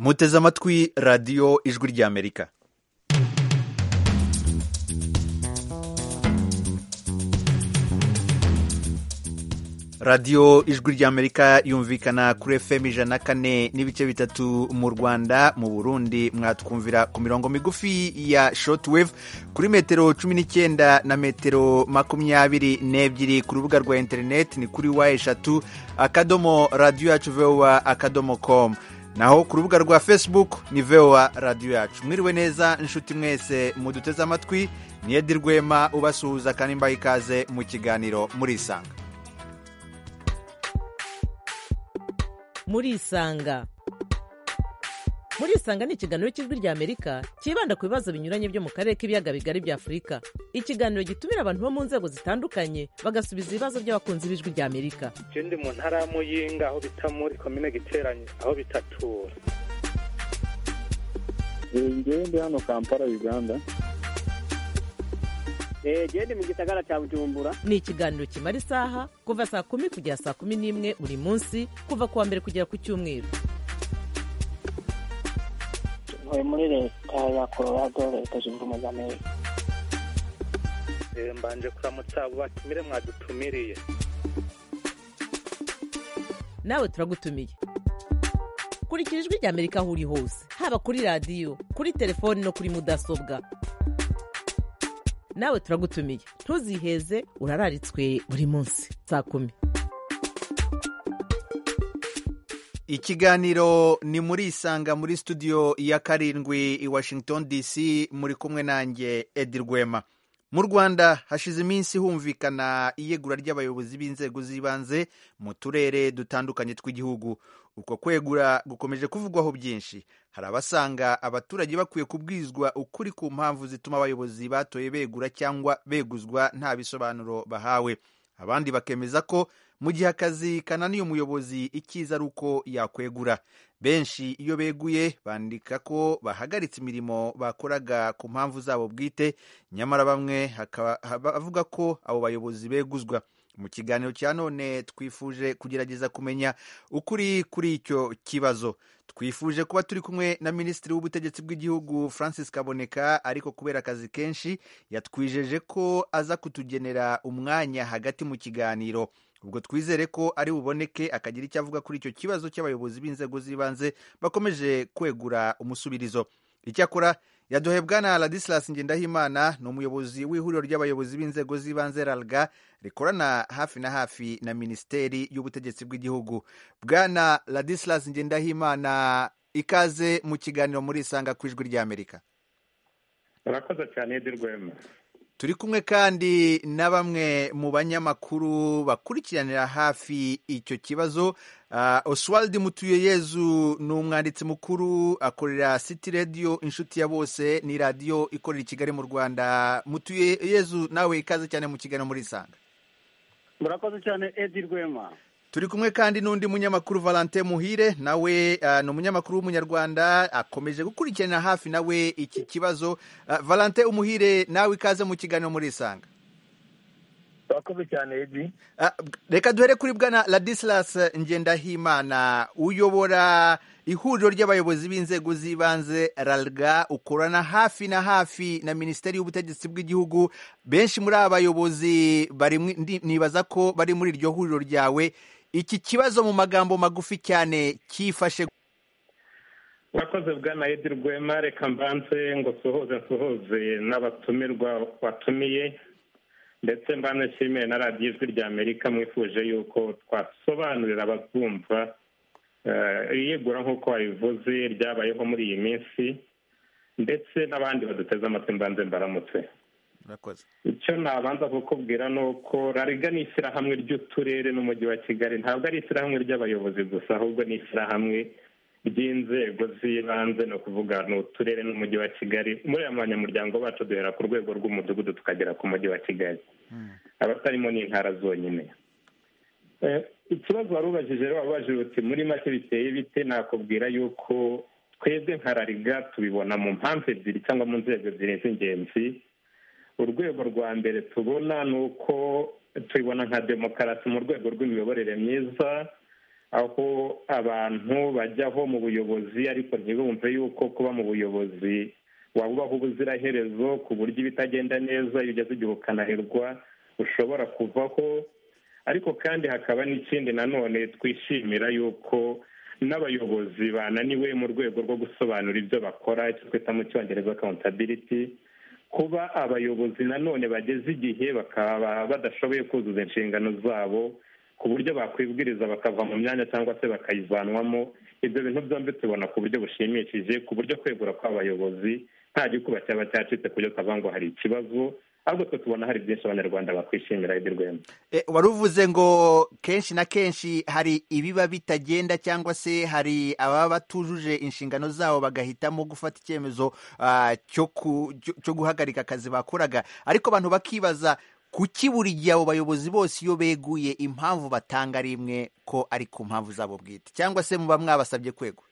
muteze amatwi radiyo ijwi ry'amerika radiyo ijwi ry'amerika yumvikana kuri fm ijana kane n'ibice bitatu mu rwanda mu burundi mwatwumvira ku mirongo migufi ya shotwave kuri metero cumi n'icyenda na metero makumyabiri n'ebyiri ku rubuga rwa interineti ni kuri wa eshatu akadomo radiyo yacu vowa akadomo komu naho ku rubuga rwa facebook ni vowa radiyo yacu mwiriwe neza inshuti mwese muduteze amatwi niyedi rwema ubasuhuza kandi mbaha ikaze mu kiganiro murisanga murisanga murisanga ni ikiganiro cy'ijwi ry'amerika cyibanda ku bibazo binyuranye byo mu karere k'ibiyaga bigari bya afurika ikiganiro gitumira abantu bo mu nzego zitandukanye bagasubiza ibibazo by'abakunzi b'ijwi ry'amerika icyo ndi mu ntara ya muyinga aho bita muri komine giteranye aho bitatura ngewe ndi hano kampala uganda genda mu gisagara cya bujumbura ni ikiganiro kimara isaha kuva saa kumi kugera saa kumi n'imwe buri munsi kuva ku wa mbere kugera ku cyumweru ntuye muri leta ya colorado leta zunze ubumwe za amerika mbanje kuramutsa abo batumire mwadutumiriye nawe turagutumiye kurikira ijwi ry'amerika aho uri hose haba kuri radiyo kuri telefoni no kuri mudasobwa nawe turagutumiye ntuziheze urararitswe buri munsi saa kumi ikiganiro ni muri isanga muri studio ya karindwi i washington dc muri kumwe nanjye edi rwema mu rwanda hashize iminsi humvikana iyegura ry'abayobozi b'inzego z'ibanze mu turere dutandukanye tw'igihugu uko kwegura gukomeje kuvugwaho byinshi hari abasanga abaturage bakwiye kubwizwa ukuri ku mpamvu zituma abayobozi batoye begura cyangwa beguzwa nta bisobanuro bahawe abandi bakemeza ko mu gihe akazi kananiye umuyobozi icyiza ari uko yakwegura benshi iyo beguye bandika ko bahagaritse imirimo bakoraga ku mpamvu zabo bwite nyamara bamwe bavuga ko abo bayobozi beguzwa mu kiganiro cya none twifuje kugerageza kumenya ukuri kuri icyo kibazo twifuje kuba turi kumwe na minisitiri w'ubutegetsi bw'igihugu francis kaboneka ariko kubera akazi kenshi yatwijeje ko aza kutugenera umwanya hagati mu kiganiro ubwo twizere ko ari buboneke akagira icyo avuga kuri icyo kibazo cy'abayobozi b'inzego z'ibanze bakomeje kwegura umusubirizo icyakora yaduhebwa na ladisilas ngendahimana ni umuyobozi w'ihuriro ry'abayobozi b'inzego z'ibanze ralga rikorana hafi na hafi na minisiteri y'ubutegetsi bw'igihugu bwana ladisilas ngendahimana ikaze mu kiganiro muri isanga ku ijwi ry'amerika murakoze cyane edi rwema turi kumwe kandi na bamwe mu banyamakuru bakurikiranira hafi icyo kibazo oswald mutuyeyezu ni umwanditsi mukuru akorera city radio inshuti ya bose ni radiyo ikorera i kigali mu rwanda mutuyeyezu nawe ikaze cyane mu kiganiro muri isanga murakoze cyane edi rwema turi kumwe kandi n'undi munyamakuru valentin muhire nawe ni umunyamakuru w'umunyarwanda akomeje gukurikiranira hafi nawe iki kibazo valentin umuhire nawe ikaze mu kiganiro muri isanga murakoze cyane edi reka duhere kuri bwana ladisilas ngendahimana uyobora ihuriro ry'abayobozi b'inzego z'ibanze ralga ukorana hafi na hafi na minisiteri y'ubutegetsi bw'igihugu benshi muri aba bayobozi nibaza ko bari muri iryo huriro ryawe iki kibazo mu magambo magufi cyane cyifashe murakoze bwana edi rwema reka mbanze ngo suhuze nsuhuze n'abatumirwa watumiye ndetse mbanashimiye na radiyo ijwi rya amerika mwifuje yuko twasobanurira ababwumva iyegura nk'uko wabivuze ryabayeho muri iyi minsi ndetse n'abandi baduteze amatwi mbanze mbaramutse icyo nabanza kukubwira ni uko rariga ni ishyirahamwe ry'uturere n'umujyi wa kigali ntabwo ari ishyirahamwe ry'abayobozi gusa ahubwo ni ishyirahamwe ry'inzego z'ibanze ni ukuvuga ni uturere n'umujyi wa kigali muri aya banyamuryango bacu duhera ku rwego rw'umudugudu tukagera ku mujyi wa kigali abatarimo ni intara zonyine ikibazo wari ubajije rero wabajije uti muri make biteye bite nakubwira yuko twebwe nka rariga tubibona mu mpamvu ebyiri cyangwa mu nzego ebyiri z'ingenzi urwego rwa mbere tubona ni uko tubibona nka demokarasi mu rwego rw'imiyoborere myiza aho abantu bajyaho mu buyobozi ariko ntibumve yuko kuba mu buyobozi waba ubaho ubuziraherezo ku buryo ibitagenda neza iyo ugeze igihe ukanaherwa ushobora kuvaho ariko kandi hakaba n'ikindi nanone twishimira yuko n'abayobozi bananiwe mu rwego rwo gusobanura ibyo bakora icyo twita mu cyongereza accountability kuba abayobozi nanone bageze igihe bakaba badashoboye kuzuza inshingano zabo ku buryo bakwibwiriza bakava mu myanya cyangwa se bakayivanwamo ibyo bintu byombi tubona ku buryo bushimishije ku buryo kwegura kw'abayobozi nta gikuba cyaba cyacitse ku buryo twavuga ngo hari ikibazo ahubwo twe tubona hari byinshi abanyarwanda bakwishimira ibyo rwema wari uvuze ngo kenshi na kenshi hari ibiba bitagenda cyangwa se hari ababa batujuje inshingano zabo bagahitamo gufata icyemezo cyo guhagarika akazi bakoraga ariko abantu bakibaza kuki buri gihe abo bayobozi bose iyo beguye impamvu batanga ari imwe ko ari ku mpamvu zabo bwite cyangwa se muba mwabasabye kwegura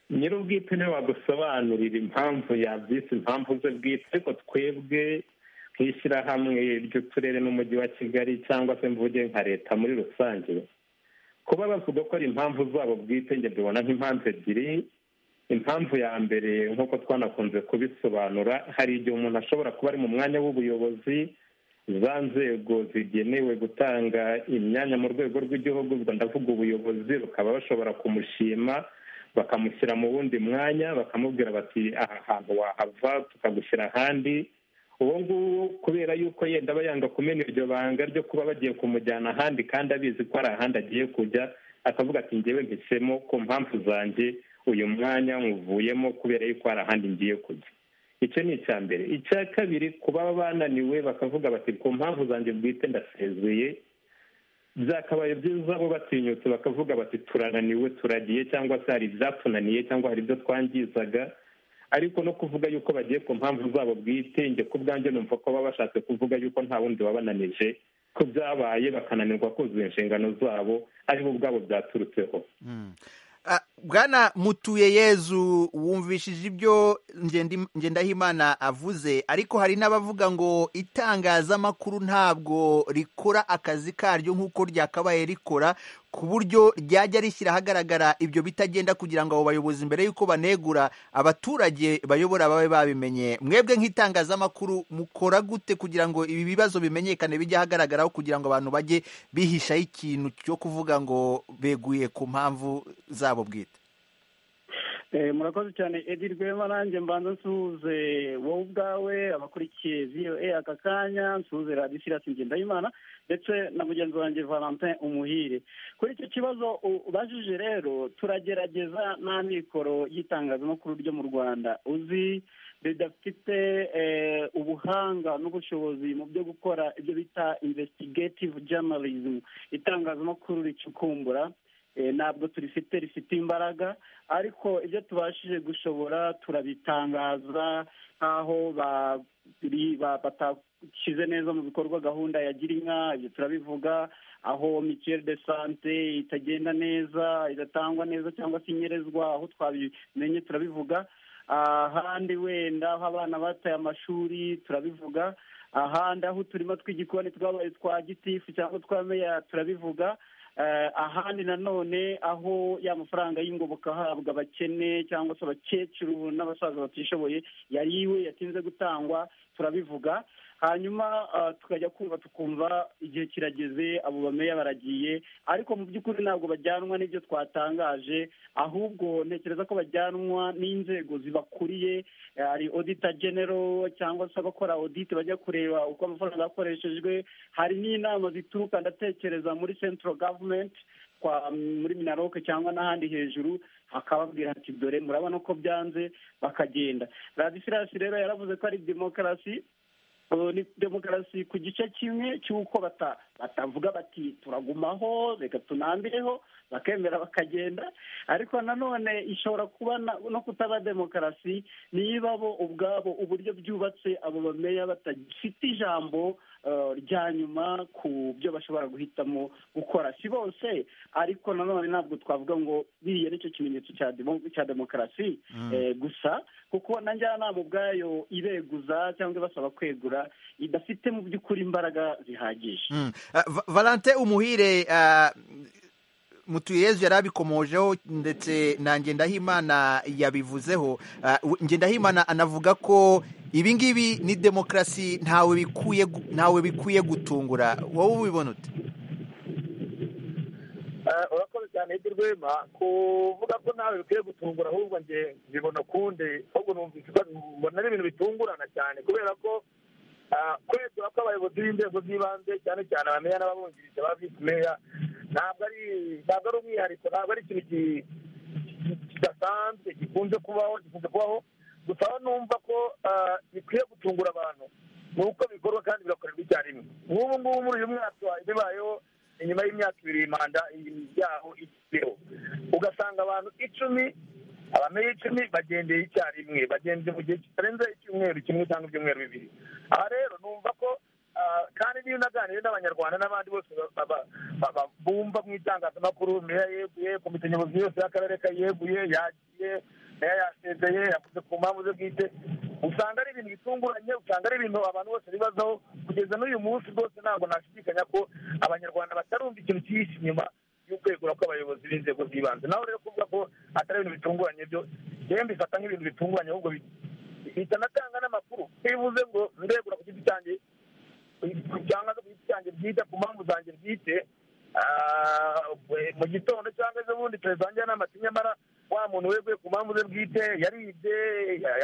nyir'ubwite niwe wadusobanurira impamvu yabyise impamvu ze bwite ariko twebwe nk'ishyirahamwe ry'uturere n'umujyi wa kigali cyangwa se mvuge nka leta muri rusange kuba bavuga ko ari impamvu zabo bwite njye mbibona nk'impamvu ebyiri impamvu ya mbere nk'uko twanakunze kubisobanura hari igihe umuntu ashobora kuba ari mu mwanya w'ubuyobozi za nzego zigenewe gutanga imyanya mu rwego rw'igihugu ndavuga ubuyobozi rukaba bashobora kumushima bakamushyira mu wundi mwanya bakamubwira bati aha hantu wahava tukagushyira ahandi uwo nguwo kubera yuko yenda aba yanga kumena iryo banga ryo kuba bagiye kumujyana ahandi kandi abizi ko hari ahandi agiye kujya akavuga ati ngewe mpisemo ku mpamvu zanjye uyu mwanya muvuyemo kubera yuko hari ahandi ngiye kujya icyo ni icya mbere icya kabiri kuba bananiwe bakavuga bati ku mpamvu zanjye bwite ndasezeye byakabaye byiza bo batinyutse bakavuga bati turananiwe turagiye cyangwa se hari ibyatunaniye cyangwa hari ibyo twangizaga ariko no kuvuga yuko bagiye ku mpamvu zabo bwite njye ku bwanjye numva ko baba bashatse kuvuga yuko nta wundi wabananije ko byabaye bakananirwa kuzuza inshingano zabo aribo ubwabo byaturutseho bwana mutuye yezu wumvishije ibyo ngendahimana avuze ariko hari n'abavuga ngo itangazamakuru ntabwo rikora akazi karyo nk'uko ryakabaye rikora ku buryo ryajya rishyira ahagaragara ibyo bitagenda kugira ngo abo bayobozi mbere y'uko banegura abaturage bayobora babe babimenye mwebwe nk'itangazamakuru mukora gute kugira ngo ibi bibazo bimenyekane bijye ahagaragaraho kugira ngo abantu bajye bihishaho ikintu cyo kuvuga ngo beguye ku mpamvu za bwite murakoze cyane edi rwema nanjye mbanza nsuhuze wowe ubwawe abakurikiye ziyoe aka kanya nsuhuze radiyo isirasi ngendahimana ndetse na mugenzi wanjye valentin umuhire kuri icyo kibazo ubajije rero turagerageza nta mikoro y'itangazamakuru ryo mu rwanda uzi ridafite ubuhanga n'ubushobozi mu byo gukora ibyo bita investigative journalism itangazamakuru ricukumbura ntabwo turifite rifite imbaraga ariko ibyo tubashije gushobora turabitangaza nk'aho batashyize neza mu bikorwa gahunda ya girinka ibyo turabivuga aho mituweli de sante itagenda neza idatangwa neza cyangwa se inyerezwa aho twabimenye turabivuga ahandi wenda aho abana bataye amashuri turabivuga ahandi aho uturima tw'igikoni twabaye twa gitifu cyangwa twa meya turabivuga ahandi nanone aho ya mafaranga y'ingoboka ahabwa abakene cyangwa se abakecuru n'abasaza batishoboye yariwe yatinze gutangwa turabivuga hanyuma tukajya kumva tukumva igihe kirageze abo bameya baragiye ariko mu by'ukuri ntabwo bajyanwa n'ibyo twatangaje ahubwo ntekereza ko bajyanwa n'inzego zibakuriye hari odita genero cyangwa se abakora odite bajya kureba uko amafaranga yakoreshejwe hari n'inama zituruka ndatekereza muri central government muri minaroke cyangwa n'ahandi hejuru akababwira ati dore murabona ko byanze bakagenda radisirasi rero yaravuze ko ari demokarasi ni demokarasi ku gice kimwe cy'uko batavuga bati turagumaho reka tunambireho bakemera bakagenda ariko nanone ishobora kuba no kutaba demokarasi niba bo ubwabo uburyo byubatse abo bameya batagifite ijambo rya nyuma ku byo bashobora guhitamo gukora si bose ariko nanone ntabwo twavuga ngo biriya nicyo kimenyetso cya demokarasi gusa kuko na njyanama ubwayo ibeguza cyangwa ibasaba kwegura idafite mu by'ukuri imbaraga zihagije valante umuhire mutuyezu yari abikomojeho ndetse na ngendahimana yabivuzeho ngendahimana anavuga ko ibi ngibi ni demokarasi ntawe bikwiye ntawe bikwiye gutungura wowe ubibona ute urakoze cyane hirya rwema kuvuga ko nawe bikwiye gutungura ahubwo njye mbibona ukundi ahubwo mbona ari ibintu bitungurana cyane kubera ko kwegura ko abayobozi b'inzego z'ibanze cyane cyane abamera n'ababungirije ba visi meya ntabwo ari ntabwo ari umwihariko ntabwo ari ikintu kidasanzwe gikunze kubaho gikunze kubaho gusa aho numva ko bikwiye gutungura abantu ni uko bikorwa kandi bigakorerwa icyarimwe nk'ubu ngubu muri uyu mwaka bibayeho inyuma y'imyaka ibiri manda yaho ikiriho ugasanga abantu icumi abameye icumi bagendeye icyarimwe bagendeye mu gihe kitarenze icyumweru kimwe cyangwa ibyumweru bibiri aha rero numva ko kandi niyo unaganiye n'abanyarwanda n'abandi bose bumva mu itangazamakuru meya yeguye komite nyobozi yose y'akarere kayeguye yagiye meya yasezeye yavuze ku mpamvu ze bwite usanga ari ibintu bitunguranye usanga ari ibintu abantu bose bibazaho kugeza n'uyu munsi rwose ntabwo nashidikanya ko abanyarwanda batarumva ikintu cyihishe inyuma y'ukwegura kw'abayobozi b'inzego z'ibanze naho rero kuvuga ko atari ibintu bitunguranye byo yewe mbifata nk'ibintu bitunguranye ahubwo bihita anatanga n'amakuru bivuze ngo ndegura ku giti cyanjye cyangwa se ku giti cyanjye bwite ku mpamvu zanjye bwite mu gitondo cyangwa ejobundi perezida wanjye n'amata nyamara wa muntu weguye ku mpamvu ze bwite yaribye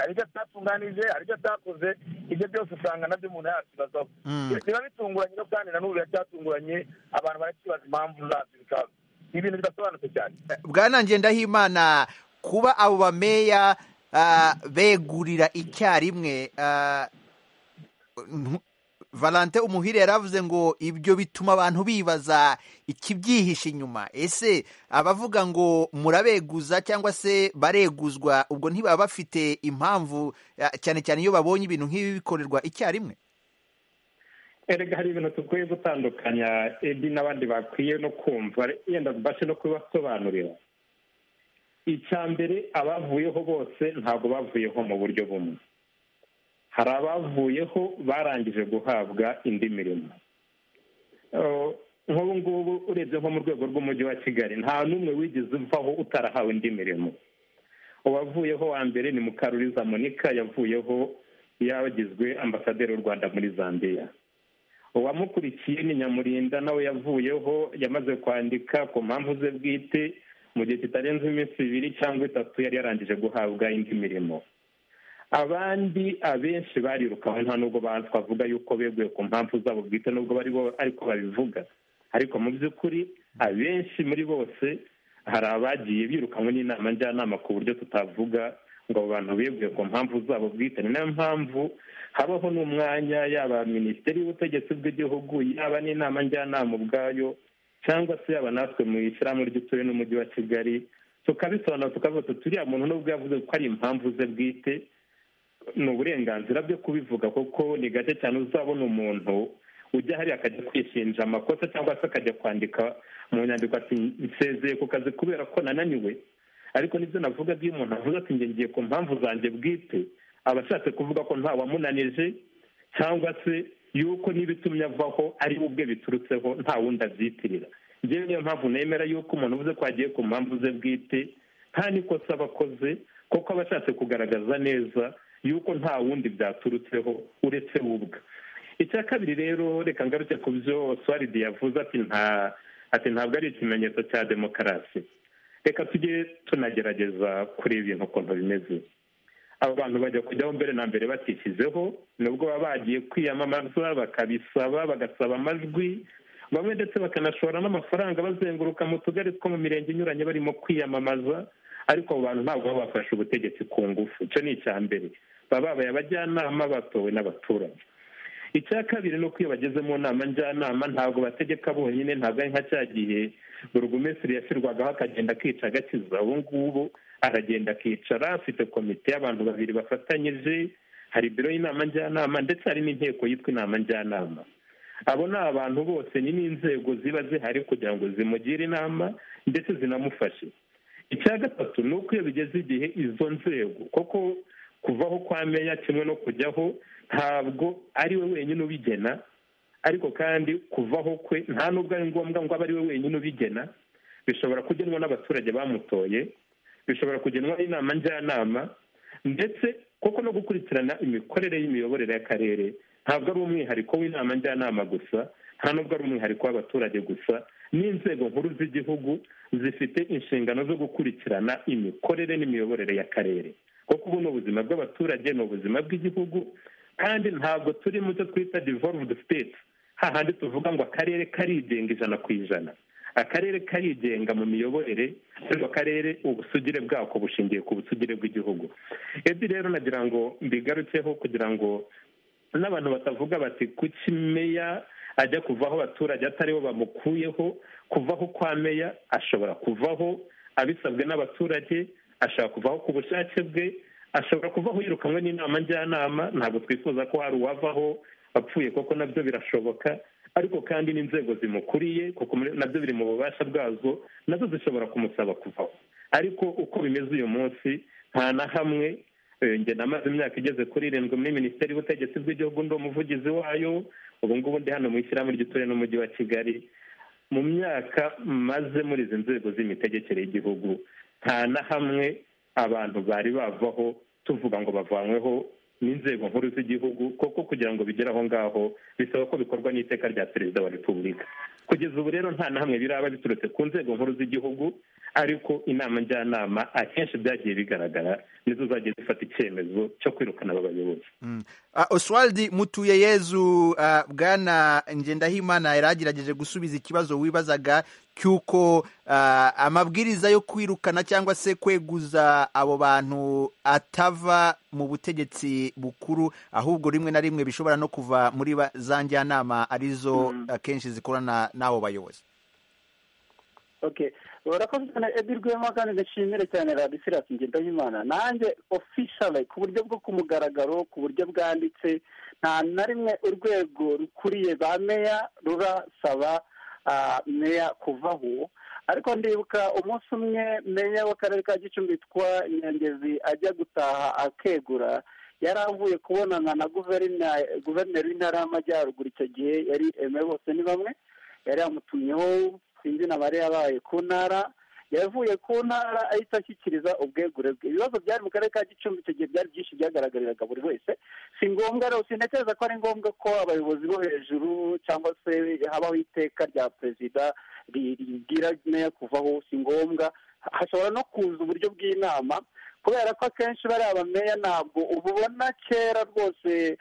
hari ibyo atatunganije hari ibyo atakoze ibyo byose usanga nabyo umuntu yakibazaho biba bitunguranye no kandi na n'ubu biracyatunguranye abantu barakibaza impamvu zabyo bikaba ni ibintu bidasobanutse cyane bwanange ndahimana kuba abo bameya begurira icyarimwe valante umuhire yari avuze ngo ibyo bituma abantu bibaza ikibyihishe inyuma ese abavuga ngo murabeguza cyangwa se bareguzwa ubwo ntibaba bafite impamvu cyane cyane iyo babonye ibintu nk'ibi bikorerwa icyarimwe erega hari ibintu dukwiye gutandukanya edi n'abandi bakwiye no kumva yenda mbashe no kubibasobanurira icya mbere abavuyeho bose ntabwo bavuyeho mu buryo bumwe hari abavuyeho barangije guhabwa indi mirimo nk'ubu ngubu urebye nko mu rwego rw'umujyi wa kigali nta n'umwe wigeze uvaho utarahawe indi mirimo uwavuyeho wa mbere ni mukaruriza monika yavuyeho yagizwe ambasaderi w'u rwanda muri zambia uwamukurikiye ni nyamurinda nawe yavuyeho yamaze kwandika ku mpamvu ze bwite mu gihe kitarenze iminsi ibiri cyangwa itatu yari yarangije guhabwa indi mirimo abandi abenshi barirukanwe nta nubwo twavuga yuko beguye ku mpamvu zabo bwite nubwo bari bo ariko babivuga ariko mu by'ukuri abenshi muri bose hari abagiye birukanwe n'inama njyanama ku buryo tutavuga ngo abo bantu beguye ku mpamvu zabo bwite ni nayo mpamvu habaho n'umwanya yaba minisiteri y'ubutegetsi bw'igihugu yaba n'inama njyanama ubwayo cyangwa se yaba natwe mu ishyirahamwe ry'utuye n'umujyi wa kigali tukabisobanura tukavuga tuti uriya muntu nubwo yavuze ko ari impamvu ze bwite ni uburenganzira byo kubivuga kuko ni gake cyane uzabona umuntu ujya hariya akajya kwishinja amakosa cyangwa se akajya kwandika mu nyandiko ati nsezeye ku kazi kubera ko nananiwe ariko nibyo navuga iyo umuntu avuze ati ngiye ku mpamvu zanjye bwite aba ashatse kuvuga ko nta wamunanije cyangwa se yuko n'ibitumye avaho ari ubwe biturutseho nta wundi abyitirira ngewe niyo mpamvu nemera yuko umuntu uvuze ko agiye ku mpamvu ze bwite nta n'ikosa aba akoze kuko aba ashatse kugaragaza neza yuko nta wundi byaturutseho uretse ubwe icya kabiri rero reka ngaruke ku byo swaridi yavuze ati nta ati ntabwo ari ikimenyetso cya demokarasi reka tujye tunagerageza kureba ibintu ukuntu bimeze aba bantu bajya kujyaho mbere na mbere batishyizeho nubwo baba bagiye kwiyamamaza bakabisaba bagasaba amajwi bamwe ndetse bakanashora n'amafaranga bazenguruka mu tugari two mu mirenge inyuranye barimo kwiyamamaza ariko abo bantu ntabwo baba bafashe ubutegetsi ku ngufu icyo ni icya mbere baba babaye abajyanama batowe n'abaturage icya kabiri ni uko iyo bageze mu nama njyanama ntabwo bategeka bonyine ntabwo ari nka cya gihe burugumesiri yashyirwagaho akagenda akica agakiza ubu ngubu aragenda akicara afite komite y'abantu babiri bafatanyije hari biro y'inama njyanama ndetse hari n'inteko yitwa inama njyanama abo ni abantu bose ni n'inzego ziba zihari kugira ngo zimugire inama ndetse zinamufashe icya gatatu ni uko iyo bigeze igihe izo nzego kuko kuvaho kwa meya kimwe no kujyaho ntabwo ari we wenyine ubigena ariko kandi kuvaho kwe nta nubwo ari ngombwa ngo abe ari we wenyine ubigena bishobora kugenwa n'abaturage bamutoye bishobora kugenwa n'inama njyanama ndetse koko no gukurikirana imikorere y'imiyoborere y'akarere ntabwo ari umwihariko w'inama njyanama gusa nta nubwo ari umwihariko w'abaturage gusa n'inzego nkuru z'igihugu zifite inshingano zo gukurikirana imikorere n'imiyoborere y'akarere kuko ubu ni ubuzima bw'abaturage ni ubuzima bw'igihugu kandi ntabwo turi mu cyo twita devolved state hahandi tuvuga ngo akarere karigenga ijana ku ijana akarere karigenga mu miyoborere ariko akarere ubusugire bwako bushingiye ku busugire bw'igihugu ebi rero nagira ngo mbigarukeho kugira ngo n'abantu batavuga bati kuki meya ajya kuvaho abaturage ataribo bamukuyeho kuvaho kwa meya ashobora kuvaho abisabwe n'abaturage ashobora kuvaho ku bushake bwe ashobora kuvaho yirukanwe n'inama njyanama ntabwo twifuza ko hari uwavaho apfuye koko nabyo birashoboka ariko kandi n'inzego zimukuriye kuko nabyo biri mu bubasha bwazo nazo zishobora kumusaba kuvaho ariko uko bimeze uyu munsi nta na hamwe njye namaze imyaka igeze kuri irindwi muri minisiteri y'ubutegetsi bw'igihugu ndi umuvugizi wayo ubu ngubu ndi hano mu ishyirahamwe ry'uturere n'umujyi wa kigali mu myaka maze muri izi nzego z'imitegekere y'igihugu nta na hamwe abantu bari bavaho tuvuga ngo bavanyweho n'inzego nkuru z'igihugu kuko kugira ngo bigere aho ngaho bisaba ko bikorwa n'iteka rya perezida wa repubulika kugeza ubu rero nta na hamwe biraba biturutse ku nzego nkuru z'igihugu ariko inama njyanama akenshi byagiye bigaragara nizo zagiye zifata icyemezo cyo kwirukana aba bayobozi oswald mutuye yezu bwana ngendahimana yari agerageje gusubiza ikibazo wibazaga cy'uko amabwiriza yo kwirukana cyangwa se kweguza abo bantu atava mu butegetsi bukuru ahubwo rimwe na rimwe bishobora no kuva muri za njyanama arizo akenshi zikorana n'abo bayobozi urakoze cyane edi rwema kandi ndashimire cyane radisirasi ngendahimana nanjye ofishale ku buryo bwo ku mugaragaro ku buryo bwanditse nta na rimwe urwego rukuriye ba meya rurasaba meya kuvaho ariko ndibuka umunsi umwe meya w'akarere ka gicumbi witwa nyangezi ajya gutaha akegura yari avuye kubonana na guverineri w'intara y'amajyaruguru icyo gihe yari emewe bose ni bamwe yari yamutumyeho sinzi na bari yabaye ku ntara yavuye ku ntara ahita ashyikiriza ubwegure bwe ibibazo byari mu karere ka gicumbi icyo gihe byari byinshi byagaragariraga buri wese si ngombwa rero sinatekereza ko ari ngombwa ko abayobozi bo hejuru cyangwa se habaho iteka rya perezida ribwira meya kuvaho si ngombwa hashobora no kuza uburyo bw'inama kubera ko akenshi bariya bameya ntabwo ububona kera rwose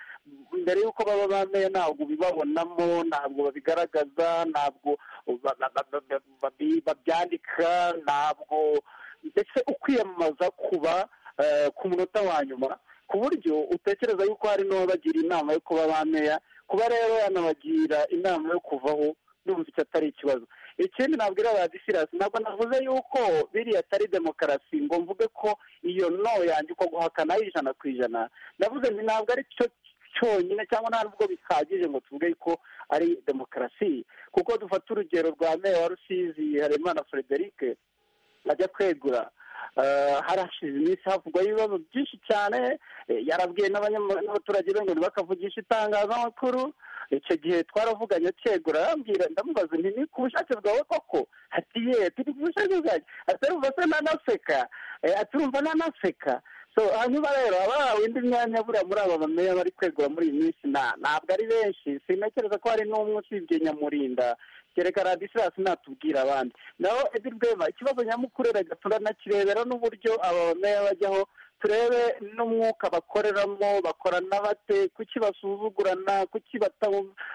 mbere y'uko baba bameya ntabwo ubibabonamo ntabwo babigaragaza ntabwo babyandika ntabwo ndetse ukwiyamamaza kuba ku munota wa nyuma ku buryo utekereza yuko hari n'uwabagira inama yo kuba bameya kuba rero yanabagira inama yo kuvaho n'ubu icyo atari ikibazo ikindi nabwira ba disirasi ntabwo navuze yuko biriya atari demokarasi ngo mvuge ko iyo no yanjye uko guhakana ari ijana ku ijana navuze ngo ntabwo ari cyo cyonyine cyangwa nta nubwo bihagije ngo tuvuge ko ari demokarasi kuko dufata urugero rwa meya wa rusizi haremana frederic ajya kwegura harashize iminsi havugwa ibibazo byinshi cyane yarabwiye n'abaturage be ngo ntibakavugishe itangazamakuru icyo gihe twaravuganye akegura arambwira ndamubaza nti ni ku bushake bwawe koko ati ye turi ku bushake bwanjye atarumva se nanaseka aturumva nanaseka hanyuma rero abahawe indi myanya buriya muri aba bameya bari kwegura muri iyi minsi ntabwo ari benshi sinakereza ko hari n'umwe usibye nyamurinda kereka radisirasi natubwira abandi naho edi rwema ikibazo nyamukuru reka turanakirebera n'uburyo aba bameya bajyaho turebe n'umwuka bakoreramo bakorana bate kuki basuzugurana kuki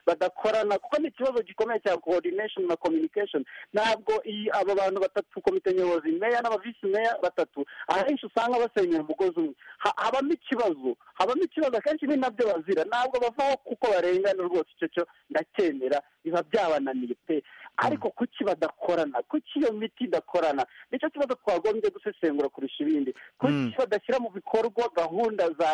badakorana kuko ni ikibazo gikomeye cya coordination na communication ntabwo iyi aba bantu batatu komite nyobozi meya n'abavisi meya batatu ahenshi usanga basenyera umugozi umwe habamo ikibazo habamo ikibazo akenshi ni nabyo bazira ntabwo bavaho kuko barengana rwose icyo cyo ndacyemera biba byabananiye pe ariko kuki badakorana kuki iyo miti idakorana nicyo kibazo twagombye gusesengura kurusha ibindi kuki badashyira mu bikorwa gahunda za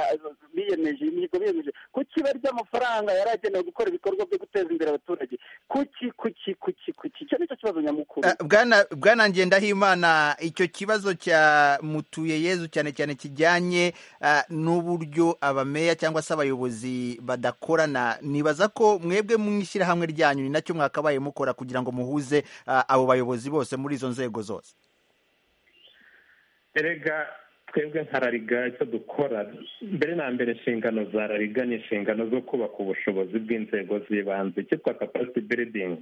biyemeje imihigo biyemeje kuki ibara ry'amafaranga yari agenewe gukora ibikorwa byo guteza imbere abaturage kuki kuki kuki kuki icyo ni cyo kibazo nyamukuru Eh, Bwana bwana Ngendahimana icyo kibazo cya mutuye yezu cyane cyane kijyanye eh, n'uburyo abameya cyangwa se abayobozi badakorana nibaza ko mwebwe mu ishyirahamwe ryanyu ni nacyo mwakabaye mukora kugira ngo muhuze eh, abo bayobozi bose muri izo nzego zose erega twebwe nka rariga icyo dukora mbere na mbere inshingano za rariga ni inshingano zo kubaka ubushobozi bw'inzego z'ibanze cyitwa capacity building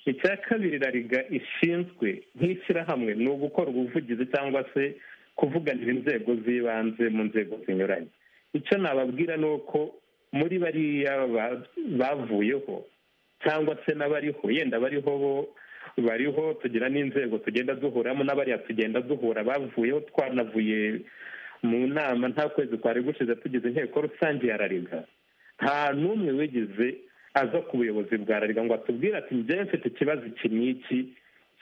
icya kabiri rariga ishinzwe nk'ishyirahamwe ni ugukora ubuvugizi cyangwa se kuvuganira inzego z'ibanze mu nzego zinyuranye icyo nababwira ni uko muri bariya ba- bavuyeho cyangwa se n'abariho yenda bariho bo bariho tugira n'inzego tugenda duhuramo n'abariya tugenda duhura bavuyeho twanavuye mu nama nta kwezi kwari gushize tugize inteko rusange ya rariga nta n'umwe wigize aza ku buyobozi bwa rariga ngo atubwire ati njyewe mfite ikibazo iki n'iki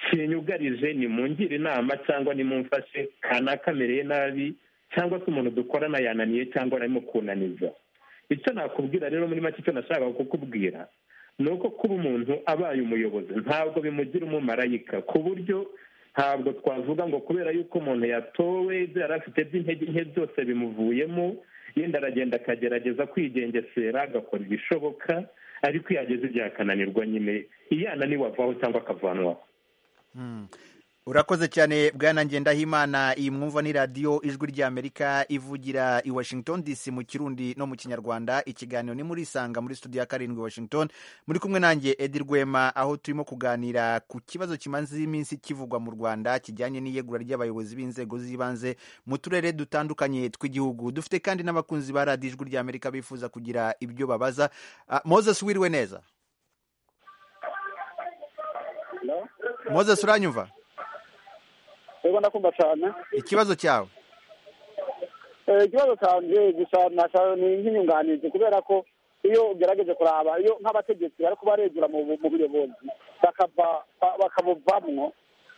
kinyugarije nimungire inama cyangwa nimumfashe kanakamereye nabi cyangwa se umuntu dukorana yananiye cyangwa arimo kunaniza icyo nakubwira rero muri make icyo nashakaga kukubwira ni uko kuba umuntu abaye umuyobozi ntabwo bimugira umumarayika ku buryo ntabwo twavuga ngo kubera yuko umuntu yatowe ibyo yari afite by'intege nke byose bimuvuyemo yenda aragenda akagerageza kwigengesera agakora ibishoboka ariko iyo ageze igihe akananirwa nyine iyo ananiwe avaho cyangwa akavanwaho urakoze cyane bwana ngendahimana iyi mwumva ni radiyo ijwi ry'amerika ivugira i washington dc mu kirundi no mu kinyarwanda ikiganiro ni muri isanga muri studio ya karindwi washington muri kumwe nanjye edi rwema aho turimo kuganira ku kibazo kimaze iminsi kivugwa mu rwanda kijyanye n'iyegura ry'abayobozi b'inzego z'ibanze mu turere dutandukanye tw'igihugu dufite kandi n'abakunzi ba radiyo ijwi ry'amerika bifuza kugira ibyo babaza Ah, moses wiriwe neza moses uranyumva rero ndakunda cyane ikibazo cyawe Eh, ikibazo cyanjye gusa nashaka ni nk'inyunganizi kubera ko iyo ugerageje kuraba iyo nk'abategetsi bari kubaregura mu bu- mu buyobozi bakava ba- bakabuvamwo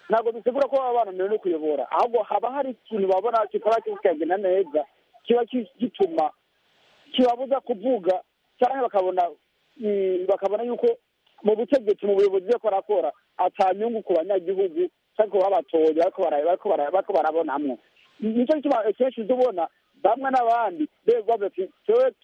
ntabwo bisigura ko baba bananiwe no kuyobora ahubwo haba hari ikintu babona kitaba kikagenda neza kiba ki- gituma kibabuza kuvuga cyangwa bakabona mm, bakabona yuko mu butegetsi mu buyobozi byo barakora atanyungu ku banyagihugu cyangwa ku babatoye bariko bara- bariko bara- bariko barabonamwo nicyo gituma akenshi uza ubona bamwe n'abandi begwa bati twe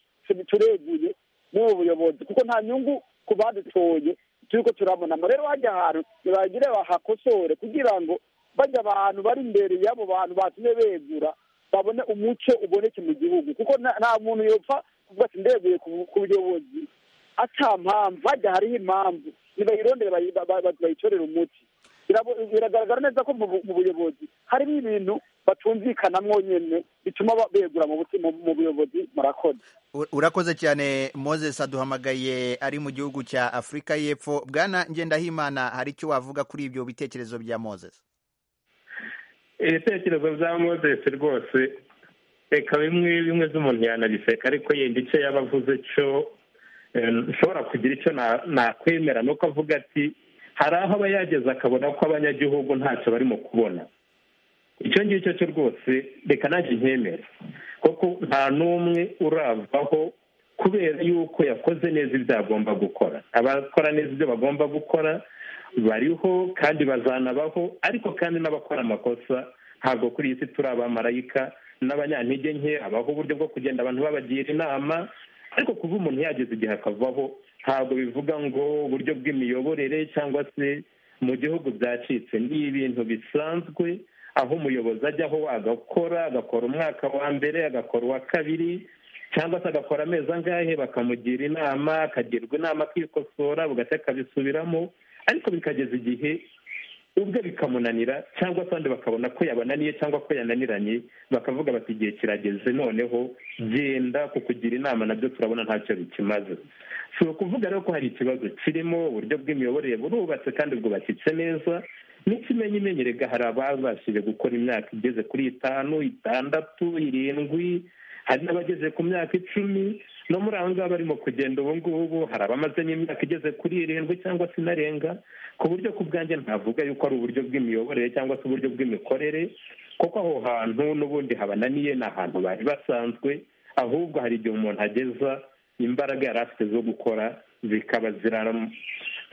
tureguye n'ubu buyobozi kuko nta nyungu ku badutoye turiko turabonamo rero bajya ahantu ntibagire bahakosore kugira ngo bajya abantu bari imbere y'abo bantu batumye begura babone umuco uboneke mu gihugu kuko nta- nta muntu yopfa kuvuga ati ndeguye ku- ku buyobozi ata mpamvu hajya hariho impamvu nibayirondere bayi- ba- ba- ba- bayitorere umuti Birabo- biragaragara neza ko mu bu- mu buyobozi harimo ibintu batumvikanamwo nyene bituma ba- begura mu buti- mu- mu buyobozi murakoze U- urakoze cyane moses aduhamagaye ari mu gihugu cya afurika y'epfo bwana ngendahimana hari icyo wavuga kuri ibyo bitekerezo bya moses ibitekerezo bya moses rwose reka bimwe bimwe z'umuntu yanabiseka ariko yenda icyo yaba avuze cyo eh, nshobora kugira icyo na- nakwemera ni uko avuga ati hari aho aba yageze akabona ko abanyagihugu ntacyo barimo kubona icyo ngicyo cyo rwose reka nanjye nkemere kuko nta n'umwe uravaho kubera yuko yakoze neza ibyo agomba gukora abakora neza ibyo bagomba gukora bariho kandi bazanabaho ariko kandi n'abakora amakosa ntabwo kuri iyi si turi abamarayika n'abanyantege nke abaho uburyo bwo kugenda abantu babagira inama ariko kuba umuntu yageze igihe akavaho ntabwo bivuga ngo uburyo bw'imiyoborere cyangwa se mu gihugu byacitse ni ibintu bisanzwe aho umuyobozi ajyaho agakora agakora umwaka wa mbere agakora uwa kabiri cyangwa se agakora amezi angahe bakamugira inama akagirwa inama akikosora bugacya akabisubiramo ariko bikageza igihe ubwe bikamunanira cyangwa se abandi bakabona ko yabananiye cyangwa ko yananiranye bakavuga bati igihe kirageze noneho genda kukugira inama nabyo turabona ntacyo bikimaze si ukuvuga rero ko hari ikibazo kirimo uburyo bw'imiyoborere burubatse kandi bwubakitse neza n'ikimenyimenyi rega hari ababashije gukora imyaka igeze kuri itanu itandatu irindwi hari n'abageze ku myaka icumi no muri aba ngaba barimo kugenda ubu ngubu hari abamazemo imyaka igeze kuri irindwi cyangwa se inarenga ku buryo ku bwanjye ntavuga yuko ari uburyo bw'imiyoborere cyangwa se uburyo bw'imikorere kuko aho hantu n'ubundi habananiye ni ahantu bari basanzwe ahubwo hari igihe umuntu ageza imbaraga yari afite zo gukora zikaba ziraram-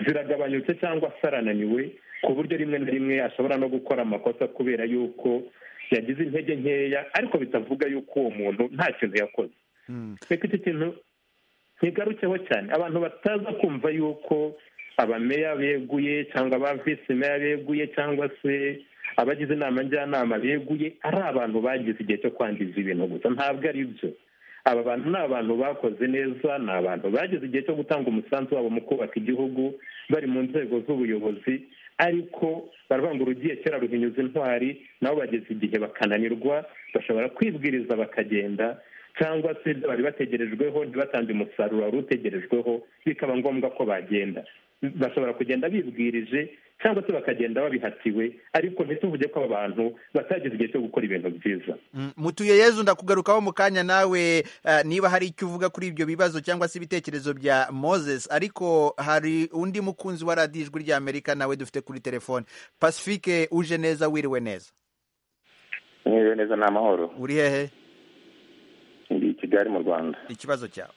ziragabanyutse cyangwa se arananiwe ku buryo rimwe na rimwe ashobora no gukora amakosa kubera yuko yagize intege nkeya ariko bitavuga yuko uwo muntu nta kintu yakoze reka iki kintu ntigarukeho cyane abantu bataza kumva yuko abameya beguye cyangwa aba visi meya beguye cyangwa se abagize inama njyanama beguye ari abantu bagize igihe cyo kwangiza ibintu gusa ntabwo ari byo aba bantu ni abantu bakoze neza ni abantu bageze igihe cyo gutanga umusanzu wabo mu kubaka igihugu bari mu nzego z'ubuyobozi ariko baravuga ngo urugiye kera ruhinyuza intwari nabo bageze igihe bakananirwa bashobora kwibwiriza bakagenda cyangwa se ibyo bari bategerejweho ntibatange umusaruro wari utegerejweho bikaba ngombwa ko bagenda bashobora kugenda bibwirije cyangwa se bakagenda babihatiwe ariko ntituvuge ko aba bantu batageze igihe cyo gukora ibintu byiza mutuye yezu ndakugarukaho mu kanya nawe eh, niba hari icyo uvuga kuri ibyo bibazo cyangwa se ibitekerezo bya moses ariko hari undi mukunzi wa radiyo ijwi rya amerika nawe dufite kuri telefone pacifique uje neza wiriwe neza mwiriwe neza ni amahoro uri hehe ndi i kigali mu rwanda ikibazo cyawe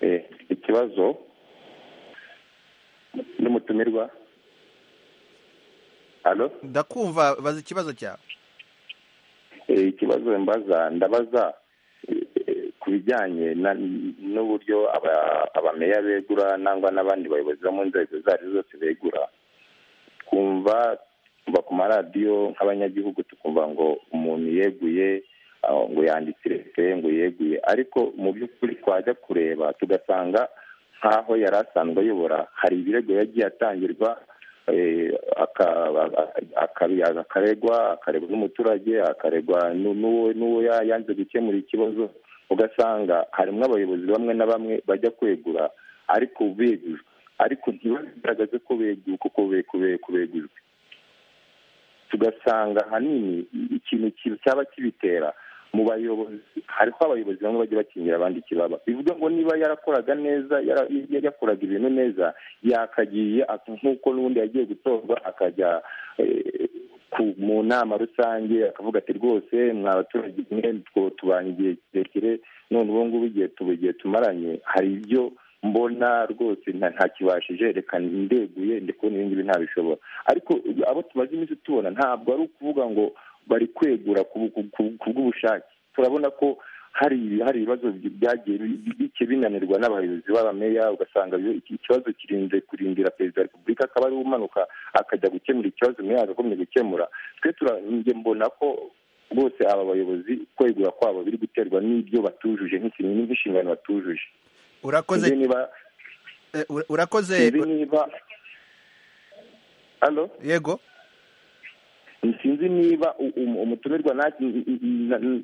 Eh, ikibazo n'umutumirwa alo ndakumva baza ikibazo cyawe Eh, ikibazo mbaza ndabaza eh, eh, ku bijyanye na- n'uburyo aba- abameya begura nangwa n'abandi bayobozi bo mu nzego izo ari zo zose begura twumva kuva ku maradiyo nk'abanyagihugu tukumva ngo umuntu yeguye aho ngo yanditse irefe ngo yeguye ariko mu by'ukuri twajya kureba tugasanga nk'aho yari asanzwe ayobora hari ibirego yagiye atangirwa eh, aka- aka- akaregwa akaregwa n'umuturage akaregwa nu- n'uwo n'uwo ya- yanze gukemura ikibazo ugasanga harimo abayobozi bamwe na bamwe bajya kwegura ariko begujwe ariko ntibagaragaze ko beguye kuko be- kube- kubegujwe tugasanga ahanini ikintu ki- cyaba kibitera mu bayobozi hariho abayobozi bamwe bajya bakingira abandi ikibaba bivuga ngo niba yarakoraga neza yara- yari yakoraga ibintu neza yakagiye ak- nk'uko n'ubundi yagiye gutorwa akajya eh, ku- mu nama rusange akavuga ati rwose mwa baturage mwe two- tubanye igihe kirekire none ubu ngubu igihe tubu igihe tumaranye hari ibyo mbona rwose nta- ntakibashije reka ndeguye ndi kubona ibi ngibi ntabishobora ariko abo tumaze iminsi tubona ntabwo ari ukuvuga ngo bari kwegura ku ku- ku- ku bw'ubushake turabona ko hari hari ibibazo bi- byagiye bi- bi- bike binanirwa n'abayobozi b'abameya ugasanga iyo iki- ikibazo kirinze kurindira perezida wa repubulika akaba ariwe umanuka akajya gukemura ikibazo meya yagakomye gukemura twe tura- njye mbona ko rwose aba bayobozi kwegura kwabo biri guterwa n'ibyo batujuje nk'iki- nk'inshingano batujuje urakoze Sinzi niba eh, ura- urakoze sinzi niba halo yego sinzi niba u- um- umutumirwa na- na- na-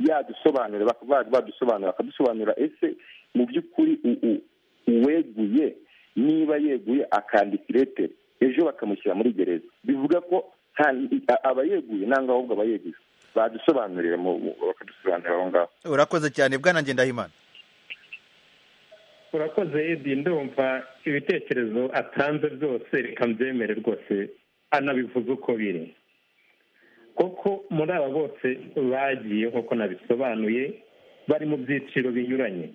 yadusobanura bak- ba- badusobanura akadusobanura ese mu by'ukuri u- u- uweguye niba yeguye akandika iretere ejo bakamushyira muri gereza bivuga ko nta- aba yeguye nangwa ahubwo aba yeguye badusobanurire mu- mu- bakadusobanurira aho ngaho urakoze cyane bwana ngendahimana urakoze edi ndumva ibitekerezo atanze byose reka mbyemere rwose anabivuze uko biri kuko muri aba bose bagiye nk'uko nabisobanuye bari mu byiciro binyuranye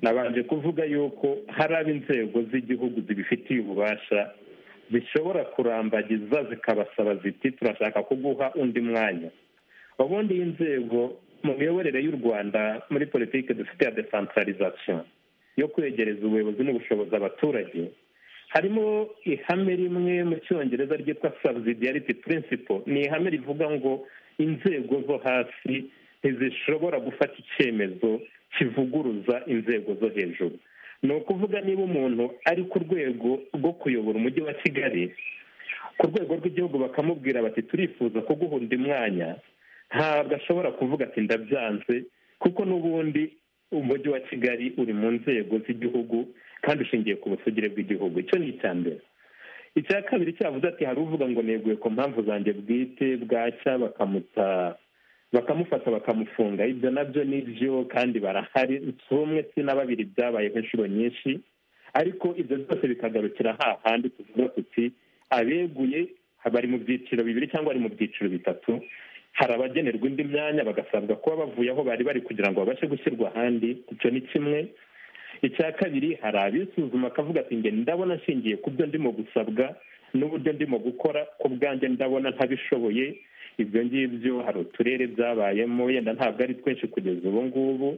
nabanje kuvuga yuko hari abo inzego z'igihugu zibifitiye ububasha zishobora kurambagiza zikabasaba ziti turashaka kuguha undi mwanya ubundi iyi nzego mu miyoborere y'u rwanda muri politiki dufite ya desantaralizasiyo yo kwegereza ubuyobozi n'ubushobozi abaturage harimo ihame rimwe mu cyongereza ryitwa subsidiarity principle ni ihame rivuga ngo inzego zo hasi ntizishobora gufata icyemezo kivuguruza inzego zo hejuru ni ukuvuga niba umuntu ari ku rwego rwo kuyobora umujyi wa kigali ku rwego rw'igihugu bakamubwira bati turifuza kuguha undi mwanya ntabwo ashobora kuvuga ati ndabyanze kuko n'ubundi umujyi wa kigali uri mu nzego z'igihugu kandi ushingiye ku busugire bw'igihugu icyo ni icya mbere icya kabiri cyavuze ati hari uvuga ngo neguye ku mpamvu zanjye bwite bwacya bakamuta bakamufata bakamufunga ibyo nabyo ni byo kandi barahari si umwe si na babiri byabayeho inshuro nyinshi ariko ibyo byose bikagarukira hahandi tuvuga tuti abeguye bari mu byiciro bibiri cyangwa bari mu byiciro bitatu hari abagenerwa indi myanya bagasabwa kuba bavuye aho bari bari kugira ngo babashe gushyirwa ahandi icyo ni kimwe icya kabiri hari abisuzuma akavuga ati nge ndabona nshingiye ku byo ndimo gusabwa n'uburyo ndimo gukora ku bwanjye ndabona ntabishoboye ibyo ngibyo hari uturere byabayemo yenda ntabwo ari twinshi kugeza ubu ngubu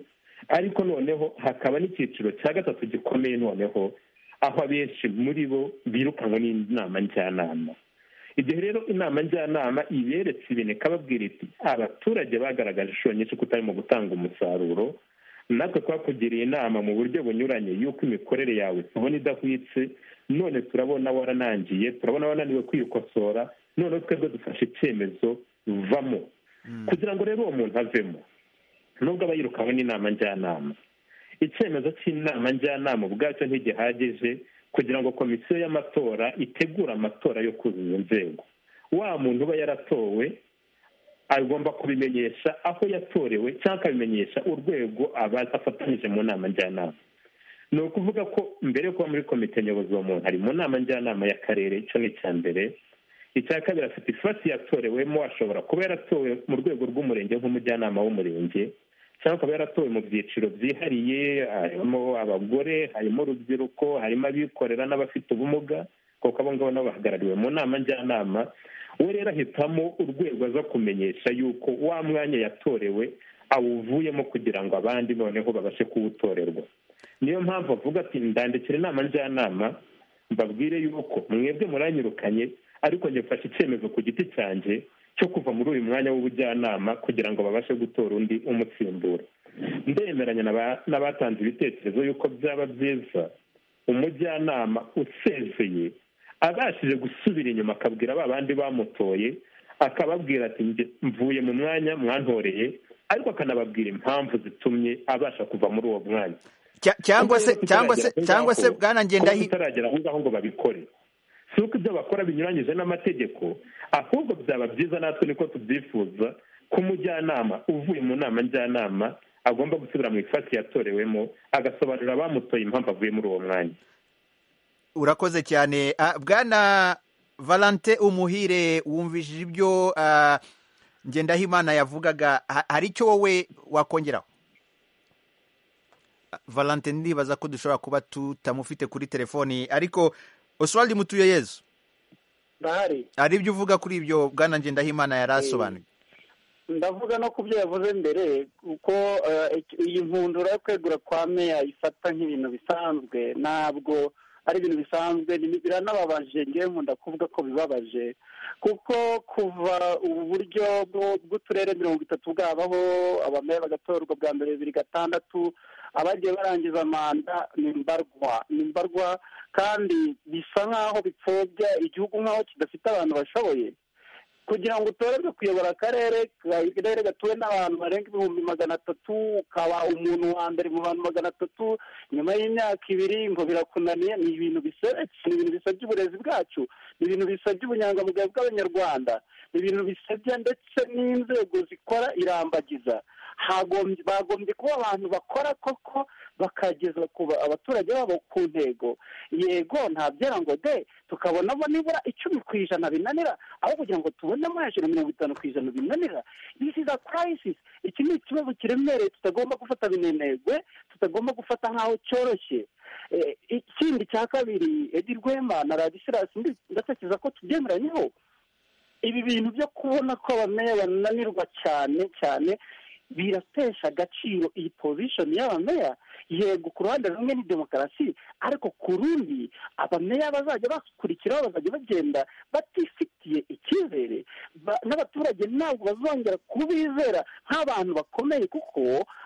ariko noneho hakaba n'icyiciro cya gatatu gikomeye noneho aho abenshi muri bo birukanwe n'inama njyanama igihe rero inama njyanama iberetse ibintu ikababwira iti abaturage bagaragaje inshuro nyinshi kutarimo gutanga umusaruro natwe twakugiriye inama mu buryo bunyuranye y'uko imikorere yawe tubona idahwitse none turabona waranangiye turabona wananiwe kwikosora noneho twebwe dufashe icyemezo vamo kugira ngo rero uwo muntu avemo nubwo aba yirukanwe n'inama njyanama icyemezo cy'inama njyanama ubwacyo ntigihagije kugira ngo komisiyo y'amatora itegure amatora yo kuzuza inzego wa muntu uba yaratowe agomba kubimenyesha aho yatorewe cyangwa akabimenyesha urwego afatanyije mu nama njyanama ni ukuvuga ko mbere yo kuba muri komite nyobozi uwo muntu ari mu nama njyanama y'akarere icyo ni icya mbere icya kabiri afite ifasi yatorewemo ashobora kuba yaratowe mu rwego rw'umurenge nk'umujyanama w'umurenge cyangwa akaba yaratowe mu byiciro byihariye harimo abagore harimo urubyiruko harimo abikorera n'abafite ubumuga kuko abo ngabo nabo bahagarariwe mu nama njyanama we rero ahitamo urwego aza kumenyesha yuko wa mwanya yatorewe awuvuyemo kugira ngo abandi noneho babashe kuwutorerwa niyo mpamvu avuga ati ndandikira inama njyanama mbabwire yuko mwebwe muranyirukanye ariko ngifashe icyemezo ku giti cyanjye cyo kuva muri uyu mwanya w'ubujyanama kugira ngo babashe gutora undi umusimbura ndemeranya n'abatanze ibitekerezo yuko byaba byiza umujyanama usezeye abashije gusubira inyuma akabwira ba bandi bamutoye akababwira ati mvuye mu mwanya mwantoreye ariko akanababwira impamvu zitumye abasha kuva muri uwo mwanya cyangwa se cyangwa se cyangwa se bwanagenda utaragera aho ngaho ngo babikore si uko ibyo bakora binyuranyije n'amategeko ahubwo byaba byiza natwe niko tubyifuza ko umujyanama uvuye mu nama njyanama agomba gusubira mu ifasi yatorewemo agasobanurira abamutoye impamvu avuye muri uwo mwanya urakoze cyane bwana valante umuhire wumvishije ibyo ngendahimana yavugaga hari icyo wowe wakongeraho valante ndibaza ko dushobora kuba tutamufite kuri telefoni ariko oswald mutuye yezu ndahari hari ibyo uvuga kuri ibyo bwana ngendahimana yari asobanuye ndavuga no ku byo yavuze mbere kuko iyi mpundura yo kwegura kwa meya ifata nk'ibintu bisanzwe ntabwo ari ibintu bisanzwe biranababaje ngewe nkunda kuvuga ko bibabaje kuko kuva ubu buryo bw'uturere mirongo itatu bwabaho abameya bagatorwa bwa mbere bibiri gatandatu abagiye barangiza manda ni mbarwa ni mbarwa kandi bisa nk'aho bipfobya igihugu nk'aho kidafite abantu bashoboye kugira ngo utorerwe kuyobora akarere akarere gatuwe n'abantu barenga ibihumbi magana atatu ukaba umuntu wa mbere mu bantu magana atatu nyuma y'imyaka ibiri ngo birakunaniye ni ibintu biseretse ni ibintu bisabye uburezi bwacu ni ibintu bisabye ubunyangamugayo bw'abanyarwanda ni ibintu bisabye ndetse n'inzego zikora irambagiza bagombye kuba abantu bakora koko bakageza abaturage babo ku ntego yego ntabyera ngo de tukabonamo nibura icumi ku ijana binanira aho kugira ngo tubonemo hejuru mirongo itanu ku ijana binanira this is a crisis iki ni ikibazo kiremereye tutagomba gufata binenegwe tutagomba gufata nk'aho cyoroshye ikindi cya kabiri edi rwema na radisirasi ndatekereza ko tubyemeranyeho ibi bintu byo kubona ko abameya bananirwa cyane cyane biratesha agaciro iyi pozishoni y'abameya yego ku ruhande rumwe ni demokarasi ariko ku rundi abameya bazajya bakurikiraho bazajya bagenda batifitiye icyizere n'abaturage ntabwo bazongera kubizera nk'abantu bakomeye kuko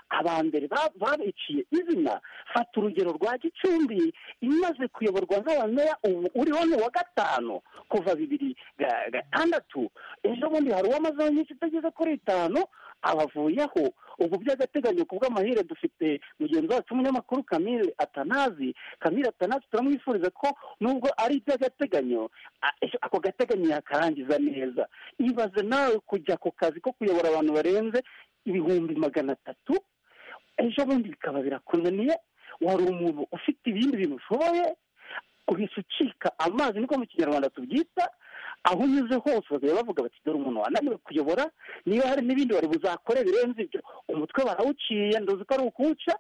abambere babiciye izina fata urugero rwa gicumbi imaze kuyoborwa n'abameya ubu uriho ni uwa gatanu kuva bibiri gatandatu ejo bundi hari uwamazeho nyinshi itageze kuri itanu abavuyeho ubu by'agateganyo ku bw'amahire dufite mugenzi wacu w'umunyamakuru kamire atanazi kamire atanazi turamwifuriza ko nubwo ari iby'agateganyo a- ako gateganyo yakarangiza neza ibaze nawe kujya ku kazi ko kuyobora abantu barenze ibihumbi magana atatu ejo bundi bikaba birakunaniye wari umuntu ufite ibindi bintu ushoboye uhise ucika amazi niko mu kinyarwanda tubyita aho unyuze hose bakajya bavuga bati dore umuntu wananiwe kuyobora niba hari n'ibindi wari buzakore birenze ibyo umutwe barawuciye nduzi ko ari ukuwuca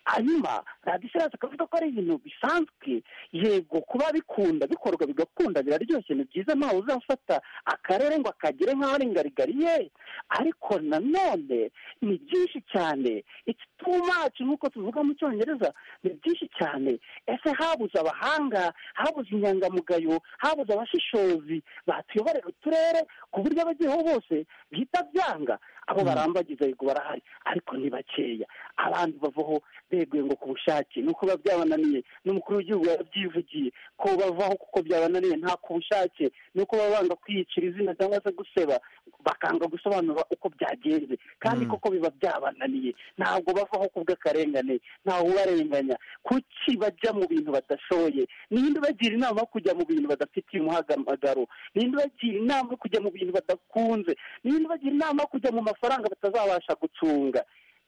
hanyuma radisirasi akavuga ko ari ibintu bisanzwe yego kuba bikunda bikorwa bigakunda biraryoshye ni byiza ntawe uzafata akarere ngo akagere nk'aho ari ingarigari ye ariko nanone ni byinshi cyane it's too much nk'uko tuvuga mu cyongereza ni byinshi cyane ese habuze abahanga habuze inyangamugayo habuze abashishozi batuyoborera uturere ku buryo abagiyeho bose bihita byanga abo barambagiza yego barahari ariko ni bakeya abandi bavaho beguye ngo ku bushake ni uko biba byabananiye n'umukuru w'igihugu yabyivugiye ko bavaho kuko byabananiye nta ku bushake ni uko baba banga kwiyicira izina cyangwa se guseba bakanga gusobanura uko byagenze kandi koko biba byabananiye ntabwo bavaho ku bw'akarengane ntawe ubarenganya kuki bajya mu bintu badashoboye ninde ubagira inama yo kujya mu bintu badafitiye umuhamagaro ninde ubagira inama yo kujya mu bintu badakunze ninde ubagira inama yo kujya mu mafaranga batazabasha gucunga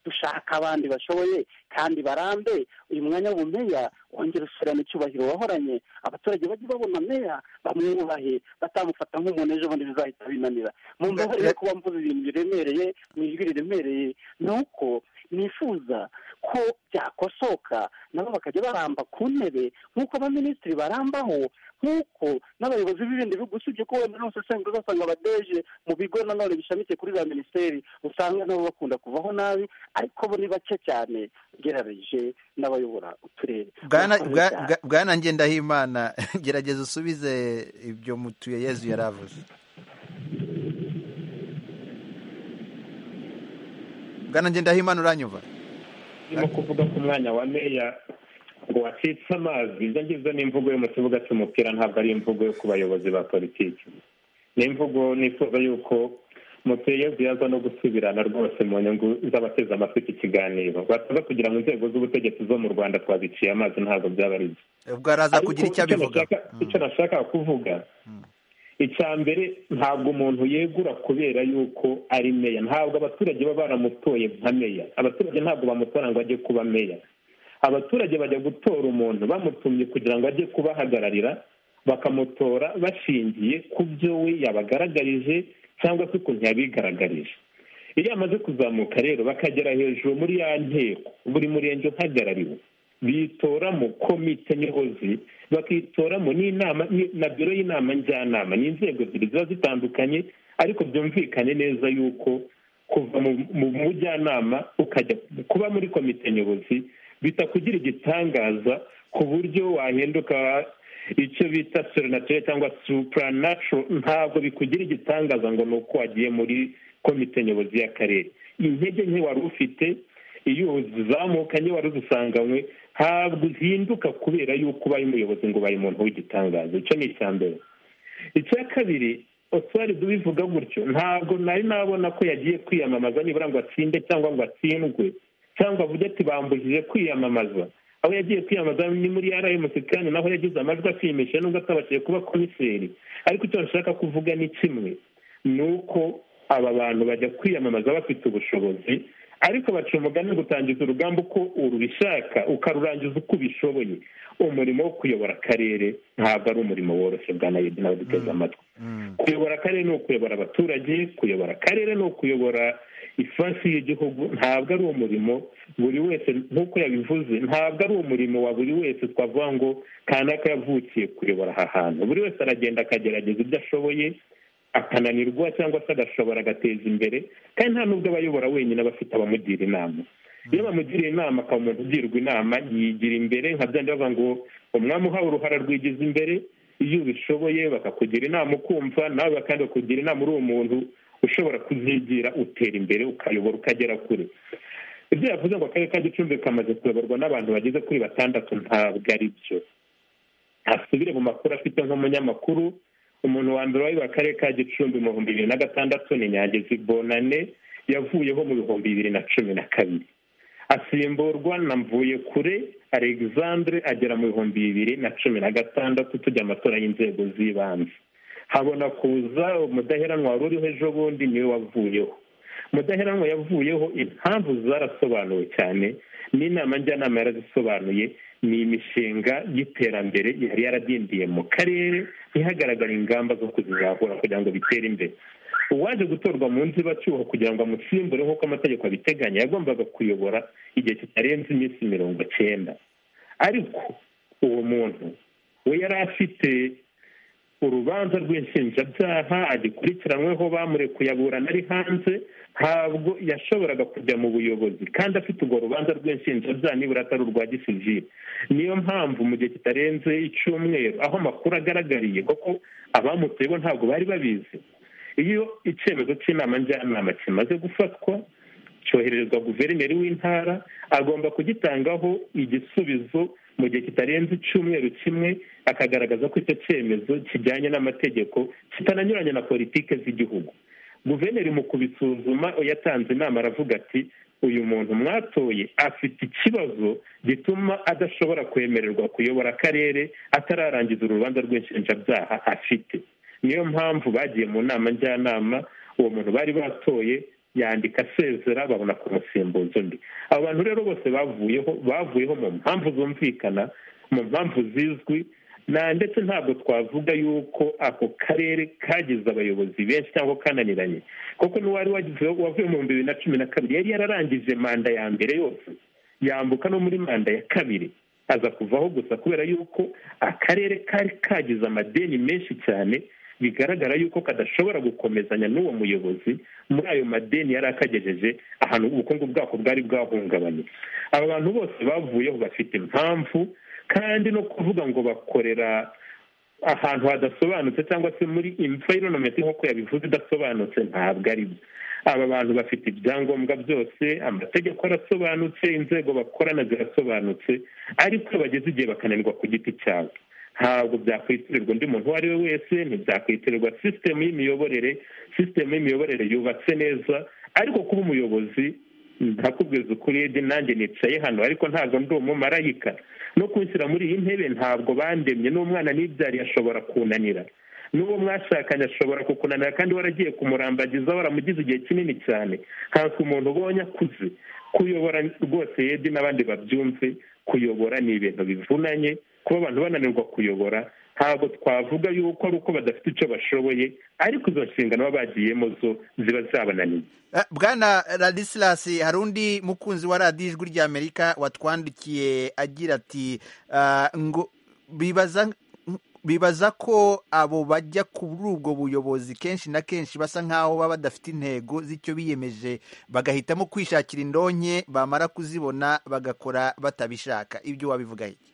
dushaka abandi bashoboye kandi barambe uyu mwanya w'ubumeya wongera usubirana icyubahiro wahoranye abaturage bajye babona meya bamwubahe batamufata nk'umuntu ejo bundi bizahita binanira mu mbabarire yo kuba mvuze ibintu biremereye mu ijwi riremereye ni uko nifuza ko byakosoka nabo bakajya baramba ku ntebe nk'uko abaminisitiri barambaho nk'uko n'abayobozi b'ibindi bihugu usibye ko wenda n'ubu usanga uzasanga abadeje mu bigo nanone bishamikiye kuri za minisiteri usanga nabo bakunda kuvaho nabi ariko bo ni bake cyane ugereranyije n'abayobora uturere Bwana- Murakoze bwa- cyane. bwa- bwana ngendahimana gerageza usubize ibyo mutuye yezu yaravuze bwana ngendahimana uranyumva urimo kuvuga ku mwanya wa meya ngo wacitse amazi ibyo ngibyo ni imvugo yo mu kibuga cy'umupira ntabwo ari imvugo yo ku bayobozi ba politiki ni imvugo nifuza yuko mutuyezi yaza no gusubirana rwose mu nyungu z'abateze amatwi iki kiganiro bataza kugira ngo inzego z'ubutegetsi zo mu rwanda twaziciye amazi ntabwo byaba ari byo ubwo araza kugira icyo Ariko abivuga nashaka- icyo nashaka kuvuga icya mbere ntabwo umuntu yegura kubera yuko ari meya ntabwo abaturage baba baramutoye nka meya abaturage ntabwo bamutora ngo ajye kuba meya abaturage bajya gutora umuntu bamutumye kugira ngo ajye kubahagararira bakamutora bashingiye ku byo we yabagaragarije cyangwa se ukuntu yabigaragarije iyo amaze kuzamuka rero bakagera hejuru muri ya nteko buri murenge uhagarariwe bitoramo komite nyobozi bakitoramo n'inama ni- na biro y'inama njyanama ni inzego ebyiri ziba zitandukanye ariko byumvikane neza yuko kuva mu- mu mujyanama ukajya kuba muri komite nyobozi bitakugira igitangaza ku buryo wahinduka icyo bita serenatire cyangwa supranature ntabwo bikugira igitangaza ngo ni uko wagiye muri komite nyobozi y'akarere intege nke wari ufite iyo uzamukanye wari uzisanganywe ntabwo uhinduka kubera yuko ubaye umuyobozi ngo ubaye umuntu w'igitangaza icyo ni icya mbere icya kabiri oswari dubivuga gutyo ntabwo nari nabona ko yagiye kwiyamamaza nibura ngo atsinde cyangwa ngo atsindwe cyangwa avuge ati bambujije kwiyamamaza aho yagiye kwiyamamaza ni muri rms kandi naho yagize amajwi ashimishije nubwo atabashije kuba komiseri ariko icyo nshaka kuvuga ni kimwe ni uko aba bantu bajya kwiyamamaza bafite ubushobozi ariko baca umugani wo gutangiza urugamba uko urubishaka ukarurangiza uko ubishoboye umurimo wo kuyobora akarere ntabwo ari umurimo woroshye bwa nayedi nawe duteze amatwi kuyobora akarere ni ukuyobora abaturage kuyobora akarere ni ukuyobora ifansi y'igihugu ntabwo ari umurimo buri wese nk'uko yabivuze ntabwo ari umurimo wa buri wese twavuga ngo kanaka yavukiye kuyobora aha hantu buri wese aragenda akagerageza ibyo ashoboye akananirwa cyangwa se agashobora agateza imbere kandi nta n'ubwo abayobora wenyine aba afite abamugira inama iyo bamugiriye inama akaba umuntu ugirwa inama yigira imbere nka byandi bavuga ngo umwami uhawe uruhara rwigize imbere iyo ubishoboye bakakugira inama ukumva nawe kandi bakakugira inama uri umuntu ushobora kuzigira utera imbere ukayobora ukagera kure ibyo yavuze ngo akarere ka gicumbi kamaze kuyoborwa n'abantu bageze kuri batandatu ntabwo ari byo asubire mu makuru afite nk'umunyamakuru umuntu wa mbere wayoboye akarere ka gicumbi mu bihumbi bibiri na gatandatu ni nyangezi bonane yavuyeho mu bihumbi bibiri na cumi na kabiri asimburwa na mvuyekure alexandre agera mu bihumbi bibiri na cumi na gatandatu tujya amatora y'inzego z'ibanze habona kuza umudaheranwa wari uriho ejo bundi niwe wavuyeho umudaheranwa yavuyeho impamvu zarasobanuwe cyane n'inama njyanama yarazisobanuye ni imishinga y'iterambere yari yaradindiye mu karere ntihagaragare ingamba zo kuzizahura kugira ngo bitere imbere uwaje gutorwa mu nzibacyuho kugira ngo amusimbure nk'uko amategeko abiteganya yagombaga kuyobora igihe kitarenze iminsi mirongo cyenda ariko uwo muntu we yari afite urubanza rw'inshinjabyaha agikurikiranweho bamurekuye aburana ari hanze ntabwo yashoboraga kujya mu buyobozi kandi afite urwo rubanza rw'inshinjabyaha nibura atari urwa gisivire niyo mpamvu mu gihe kitarenze icyumweru aho amakuru agaragariye kuko abamutuye bo ntabwo bari babizi iyo icyemezo cy'inama njyanama kimaze gufatwa cyohererezwa guverineri w'intara agomba kugitangaho igisubizo mu gihe kitarenze icyumweru kimwe akagaragaza ko icyo cyemezo kijyanye n'amategeko kitananyuranye na politiki z'igihugu guverineri mu kubisuzuma yatanze inama aravuga ati uyu muntu mwatoye afite ikibazo gituma adashobora kwemererwa kuyobora akarere atararangiza urubanza rw'inshinjabyaha afite niyo mpamvu bagiye mu nama njyanama uwo muntu bari batoye yandika asezera babona kumusimbuza undi abo bantu rero bose bavuyeho bavuyeho mu mpamvu zumvikana mu mpamvu zizwi na ndetse ntabwo twavuga yuko ako karere kagize abayobozi benshi cyangwa kananiranye kuko n'uwari wavuye mu bihumbi bibiri na cumi na kabiri yari yararangije manda ya mbere yose yambuka no muri manda ya kabiri aza kuvaho gusa kubera yuko akarere kari kagize amadeni menshi cyane bigaragara yuko kadashobora gukomezanya n'uwo muyobozi muri ayo madeni yari akagejeje ahantu ubukungu bwako bwari bwahungabanye aba bantu bose bavuyeho bafite impamvu kandi no kuvuga ngo bakorera ahantu hadasobanutse cyangwa se muri imvayironomenti nk'uko yabivuze idasobanutse ntabwo ari byo aba bantu bafite ibyangombwa byose amategeko arasobanutse inzego bakorana zirasobanutse ariko bageze igihe bakananirwa ku giti cyabo ntabwo byakwitirirwa undi muntu uwo ari we wese ntibyakwitirwa sisitemu y'imiyoborere sisitemu y'imiyoborere yubatse neza ariko kuba umuyobozi ntakubwiza ukuri yedi nanjye nicaye hano ariko ntabwo ndi umumarayika no kunshyira muri iyi ntebe ntabwo bandemye n'umwana n'ibyari ashobora kunanira n'uwo mwashakanye ashobora kukunanira kandi waragiye kumurambagiza waramugize igihe kinini cyane ntabwo umuntu ubonye akuze kuyobora rwose yedi n'abandi babyumve kuyobora ni ibintu bivunanye kuba abantu bananirwa kuyobora ntabwo twavuga yuko ari uko badafite icyo bashoboye ariko izo nshingano baba bagiyemo zo ziba zabananiye bwana radisilasi hari undi mukunzi wa radiyo ijwi rya amerika watwandikiye agira ati ngo bibaza bibaza ko abo bajya kuri ubwo buyobozi kenshi na kenshi basa nk'aho baba badafite intego z'icyo biyemeje bagahitamo kwishakira indonke bamara kuzibona bagakora batabishaka ibyo wabivuga iki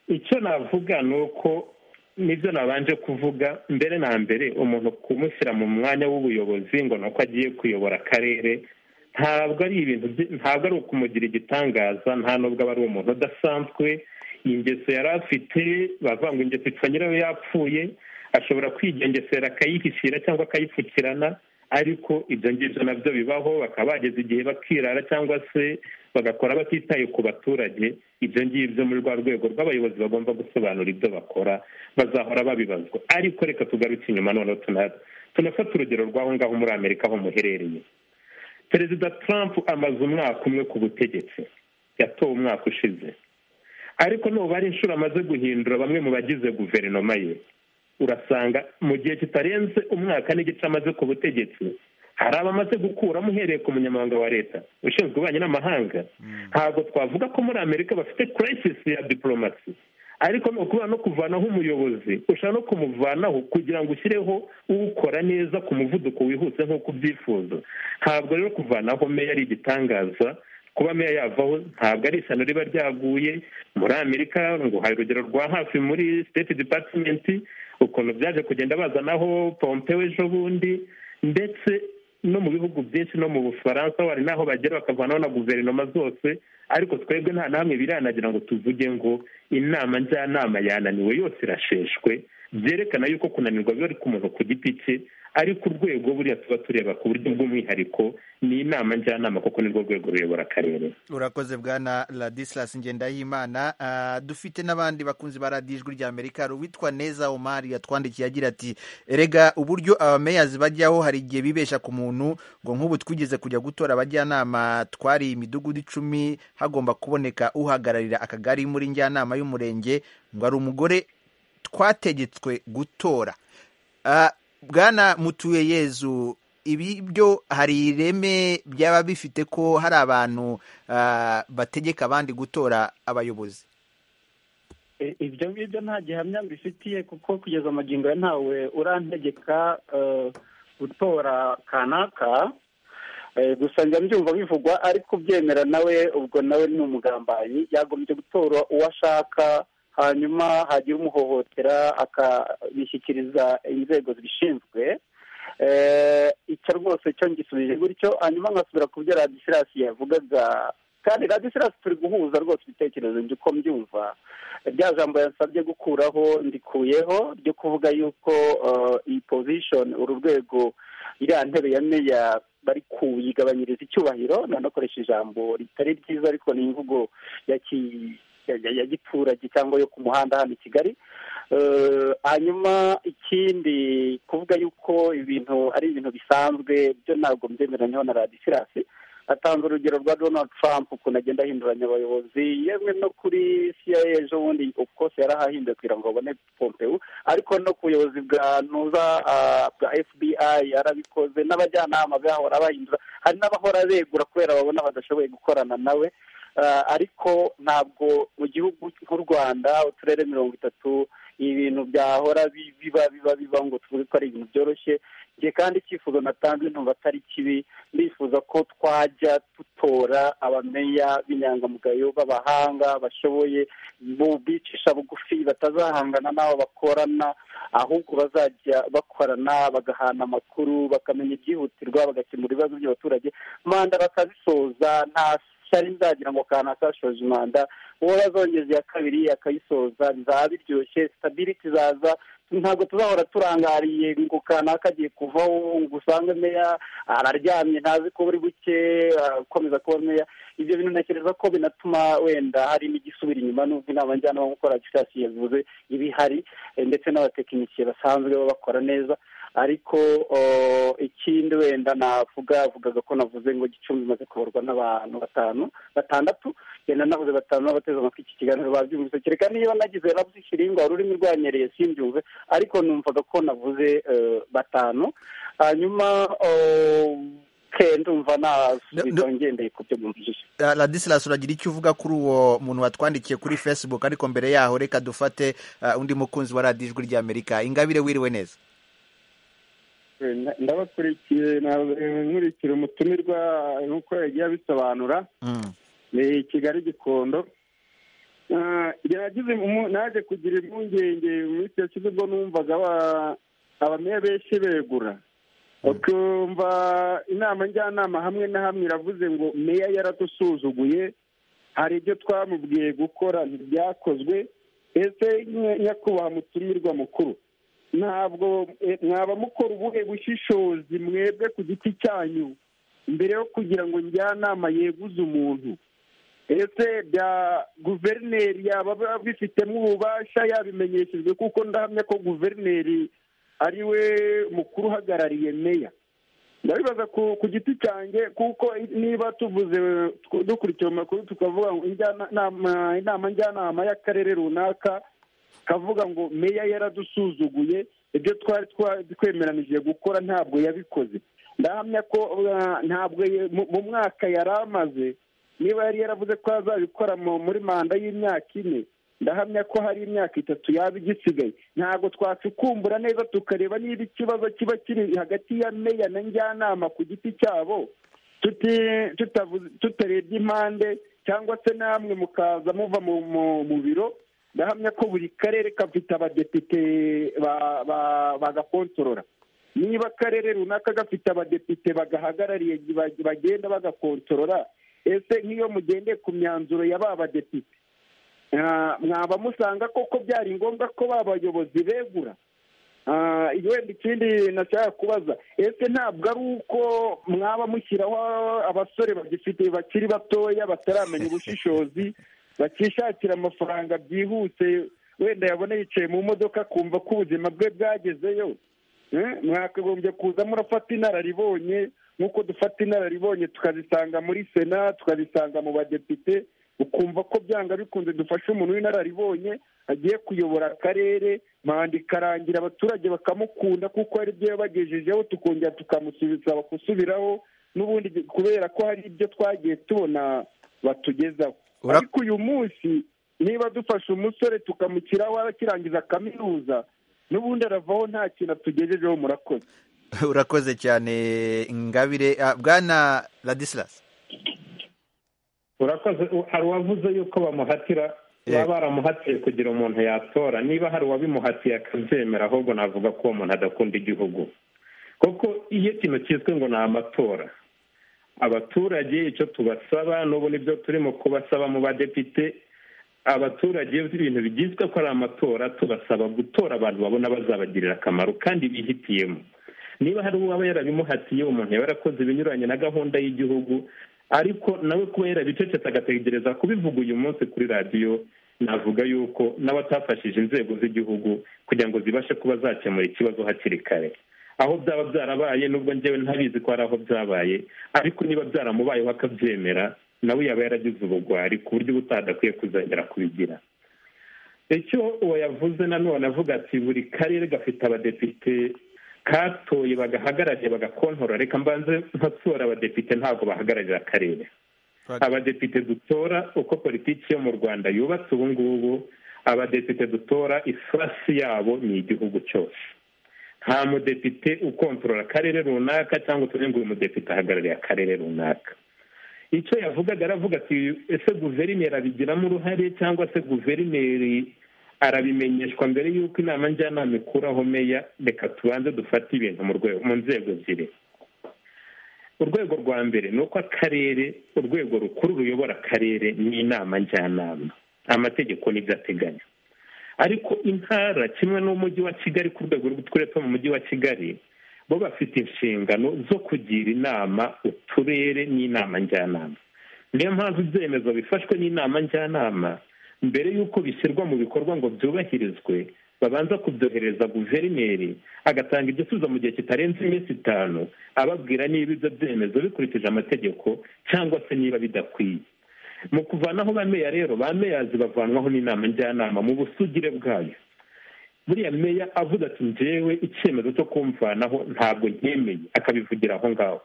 icyo navuga ni uko nibyo nabanje kuvuga mbere na mbere umuntu kumushyira mu mwanya w'ubuyobozi ngo ni uko agiye kuyobora akarere ntabwo ari ibintu ntabwo ari ukumugira igitangaza nta nubwo aba ari umuntu udasanzwe ingeso yari afite bavuga ngo ingeso ipfa nyirayo yapfuye ashobora kwigengesera akayihishyira cyangwa akayipfukirana ariko ibyo ngibyo nabyo bibaho bakaba bageze igihe bakirara cyangwa se bagakora batitaye ku baturage ibyo ngibyo muri rwa rwego rw'abayobozi bagomba gusobanura ibyo bakora bazahora babibazwa ariko reka tugaruke inyuma noneho tunafata urugero rw'aho ngaho muri amerika aho muherereye perezida Trump amaze umwaka umwe ku butegetsi yatowe umwaka ushize ariko nuba ari inshuro amaze guhindura bamwe mu bagize guverinoma ye urasanga mu gihe kitarenze umwaka n'igice amaze ku butegetsi hari abamaze gukuramo uhereye ku munyamabanga wa leta ushinzwe ububanyi n'amahanga ntabwo twavuga ko muri amerika bafite kirayisisi ya diporomasi ariko ni ukuvuga no kuvanaho umuyobozi ushaka no kumuvanaho kugira ngo ushyireho uwukora neza ku muvuduko wihuse nk'uko ubyifuza ntabwo rero kuvanaho meya ari igitangaza kuba meya yavaho ntabwo ari ishyano riba ryaguye muri amerika ngo hari urugero rwa hafi muri siteti dipatimenti ukuntu byaje kugenda bazanaho pompewe ejo bundi ndetse no mu bihugu byinshi no mu bufaransa hari n'aho bagera bakavanaho na guverinoma zose ariko twebwe nta na hamwe biranagira ngo tuvuge ngo inama njyanama yananiwe yose irasheshwe byerekana yuko kunanirwa biba ari ku muntu ku giti cye ariko urwego buriya tuba tureba ku buryo bw'umwihariko ni inama njyanama kuko nirwo rwego ruyobora akarere urakoze bwana ladisilas ngendahimana Ah, dufite n'abandi bakunzi ba radiyo ijwi rya amerika hari uwitwa neza omari yatwandikiye agira ati erega uburyo abameyazi bajyaho hari igihe bibesha ku muntu ngo nk'ubu twigeze kujya gutora abajyanama twari imidugudu icumi hagomba kuboneka uhagararira akagari muri njyanama y'umurenge ngo hari umugore twategetswe gutora Ah, bwana mutuye yezu ibi byo hari ireme byaba bifite ko hari abantu ah, bategeka abandi gutora abayobozi I- ibyo ngibyo nta gihamya mbifitiye kuko kugeza amagingo ya ntawe urantegeka eh, gutora kanaka Eh, gusa njya mbyumva bivugwa ari kubyemera nawe ubwo nawe ni umugambanyi yagombye gutora uwo ashaka hanyuma hagira umuhohotera akabishyikiriza inzego zibishinzwe Eh, icyo rwose cyo ngisubije gutyo hanyuma nkasubira ku byo radisilasi yavugaga kandi radisilasi turi guhuza rwose ibitekerezo njye uko mbyumva rya jambo yansabye gukuraho ndikuyeho ryo kuvuga yuko eh, iyi position uru rwego iriya ntebe ya meya bari kuyigabanyiriza icyubahiro nanakoresha ijambo ritari ryiza ariko ni imvugo ya ki- ya- ya- ya giturage cyangwa yo ku muhanda hano i kigali Eh, hanyuma ikindi kuvuga yuko ibintu ari ibintu bisanzwe byo ntabwo mbyemeranyeho na radisilasi atanze urugero rwa donald trump ukuntu agenda ahinduranya abayobozi yemwe no kuri cia ejo bundi kose yarahahinduye kugira ngo babone pompeu ariko no ku buyobozi bwa ntuza ah, bwa fbi yarabikoze n'abajyanama bahora bahindura hari n'abahora begura kubera babona badashoboye gukorana nawe Ah, ariko ntabwo mu gihugu nk'u rwanda uturere mirongo itatu ibintu byahora bi- biba biba biba ngo tuvuge ko ari ibintu byoroshye njye kandi icyifuzo natanze ntumva atari kibi ndifuza ko twajya dutora abameya b'inyangamugayo b'abahanga bashoboye bu- bicisha bugufi batazahangana n'abo bakorana ahubwo bazajya bakorana bagahana amakuru bakamenya ibyihutirwa bagakemura ibibazo by'abaturage manda bakazisoza nta shyari nzagira ngo kanaka ashoje umwanda uwo yazongeza iya kabiri akayisoza bizaba biryoshye sitabiriti izaza ntabwo tuzahora turangariye ngo kanaka agiye kuvaho ngo usange meya araryamye ntazi ko buri buke akomeza kuba meya ibyo bintu ntekereza ko binatuma wenda hari n'igisubira inyuma n'ubwo inama njyanama gukora gishasi yavuze ibihari eh, ndetse n'abatekinisiye basanzwe baba bakora neza ariko oh, ikindi wenda navuga vugaga ko navuze ngo gicumbi imaze kubarwa n'abantu batanu batandatu yenda navuze batanu n'abateze amatwi iki kiganiro babyumvise kereka niba nagize navuze ikiringwa ururimi rwanyereye simbyumve ariko numvaga ko navuze eh, batanu hanyuma oh, ke ndumva nasubiza ngendeye ku byo mwumvise Ah, ladisilas uragira icyo uvuga kuri uwo muntu watwandikiye kuri facebook ariko mbere yaho reka dufate ah, undi mukunzi wa radiyo ijwi rya amerika ingabire wiriwe neza ndabakurikiye na- nkurikira umutumirwa nk'uko yagiye abisobanura ni kigali gikondo Ah, nagize umu- naje kugira impungenge mu minsi yashize ubwo numvaga aba- abameya benshi begura ukumva inama njyanama hamwe na hamwe iravuze ngo meya yaradusuzuguye hari ibyo twamubwiye gukora ntibyakozwe ese nye- nyakubahwa mutumirwa mukuru ntabwo eh, mwaba mukora ubuhe bushishozi mwebwe ku giti cyanyu mbere yo kugira ngo njyanama yeguze umuntu ese bya guverineri yaba bifitemo ububasha yabimenyeshejwe kuko ndahamya ko guverineri ari we mukuru uhagarariye meya ndabibaza ku ku giti cyanjye kuko niba tuvuze tw- dukurikiye mu makuru tukavuga ngo injyanama inama njyanama y'akarere runaka kavuga ngo meya yaradusuzuguye ibyo twari twa- twemeranije gukora ntabwo yabikoze ndahamya ko uh, ntabwo ye- mu- mu mwaka yari amaze niba yari yaravuze ko azabikora mu- muri manda y'imyaka ine ndahamya ko hari imyaka itatu yaba igisigaye ntabwo twacukumbura neza tukareba niba ikibazo kiba kiri hagati ya meya na njyanama ku giti cyabo tuti- tutavuze- tutarebye impande cyangwa se namwe mukaza muva mu mu- mu biro ndahamya ko buri karere gafite abadepite ba- ba- bagakontorora niba akarere runaka gafite abadepite bagahagarariye bag- bagenda bagakontorora ese nk'iyo mugendeye ku myanzuro ya ba badepite ah, mwaba musanga koko byari ngombwa ko ba bayobozi begura wenda ikindi nashaka kubaza ese ntabwo ari uko mwaba mushyiraho abasore bagifite bakiri batoya bataramenya ubushishozi bakishakira amafaranga byihuse wenda yabona yicaye mu modoka akumva ko ubuzima bwe bwagezeyo Eh, mwakagombye kuza murafata inararibonye nk'uko dufata inararibonye tukazisanga muri sena tukazisanga mu badepite ukumva ko byanga bikunze dufasha umuntu w'inararibonye agiye kuyobora akarere manda ikarangira abaturage bakamukunda kuko hari ibyo yabagejejeho tukongera tukamusubiza gusubiraho n'ubundi kubera ko hari ibyo twagiye tubona batugezaho ariko uyu munsi niba dufashe umusore tukamushyiraho akirangiza kaminuza n'ubundi aravaho nta kintu atugejejeho murakoze urakoze cyane ngabire ah, bwana radisilas urakoze u- hari uwavuze yuko bamuhatira baba baramuhatiye kugira umuntu yatora niba hari uwabimuhatiye akabyemera ahubwo navuga ko uwo muntu adakunda igihugu kuko iyo ikintu cyiswe ngo ni amatora abaturage icyo tubasaba n'ubu nibyo turimo kubasaba mu badepite abaturage iyo ibintu bigizwe ko ari amatora tubasaba gutora abantu babona bazabagirira akamaro kandi bihitiyemo niba hari uwaba yarabimuhatiye umuntu yaba yarakoze ibinyuranye na gahunda y'igihugu ariko nawe kuba yarabicecetse agategereza kubivuga uyu munsi kuri radiyo navuga yuko n'abatafashije inzego z'igihugu kugira ngo zibashe kuba zakemura ikibazo hakiri kare aho byaba byarabaye nubwo njyewe ntabizi ko hari aho byabaye ariko niba byaramubayeho akabyemera nawe yaba yaragize ubugwari ku buryo uba utadakwiye kuzongera kubigira icyo uwo yavuze nanone avuga ati buri karere gafite abadepite katoye bagahagarariye bagakontora reka mbanze ntatora abadepite ntabwo bahagararira akarere abadepite dutora uko politiki yo mu rwanda yubatse ubu ngubu abadepite dutora ifasi yabo ni igihugu cyose nta mudepite ukontorora akarere runaka cyangwa utuvuge ngo uyu mudepite ahagarariye akarere runaka icyo yavugaga aravuga ati ese guverineri abigiramo uruhare cyangwa se guverineri arabimenyeshwa mbere y'uko inama njyanama ikuraho meya reka tubanze dufate ibintu mu rwego mu nzego ziri urwego rwa mbere ni uko akarere urwego rukuru ruyobora akarere ni inama njyanama amategeko n'ibyo ateganya ariko intara kimwe n'umujyi wa kigali ku rwego rw'uturere two mu mujyi wa kigali bo bafite inshingano zo kugira inama uturere n'inama njyanama niyo mpamvu ibyemezo bifashwe n'inama njyanama mbere y'uko bishyirwa mu bikorwa ngo byubahirizwe babanza kubyohereza guverineri agatanga igisubizo mu gihe kitarenze iminsi itanu ababwira niba ibyo byemezo bikurikije amategeko cyangwa se niba bidakwiye mu kuvanaho ba meya rero ba meyazi bavanwaho n'inama njyanama mu busugire bwayo buriya meya avuga ati njyewe icyemezo cyo kumvanaho ntabwo ntemeye akabivugira aho ngaho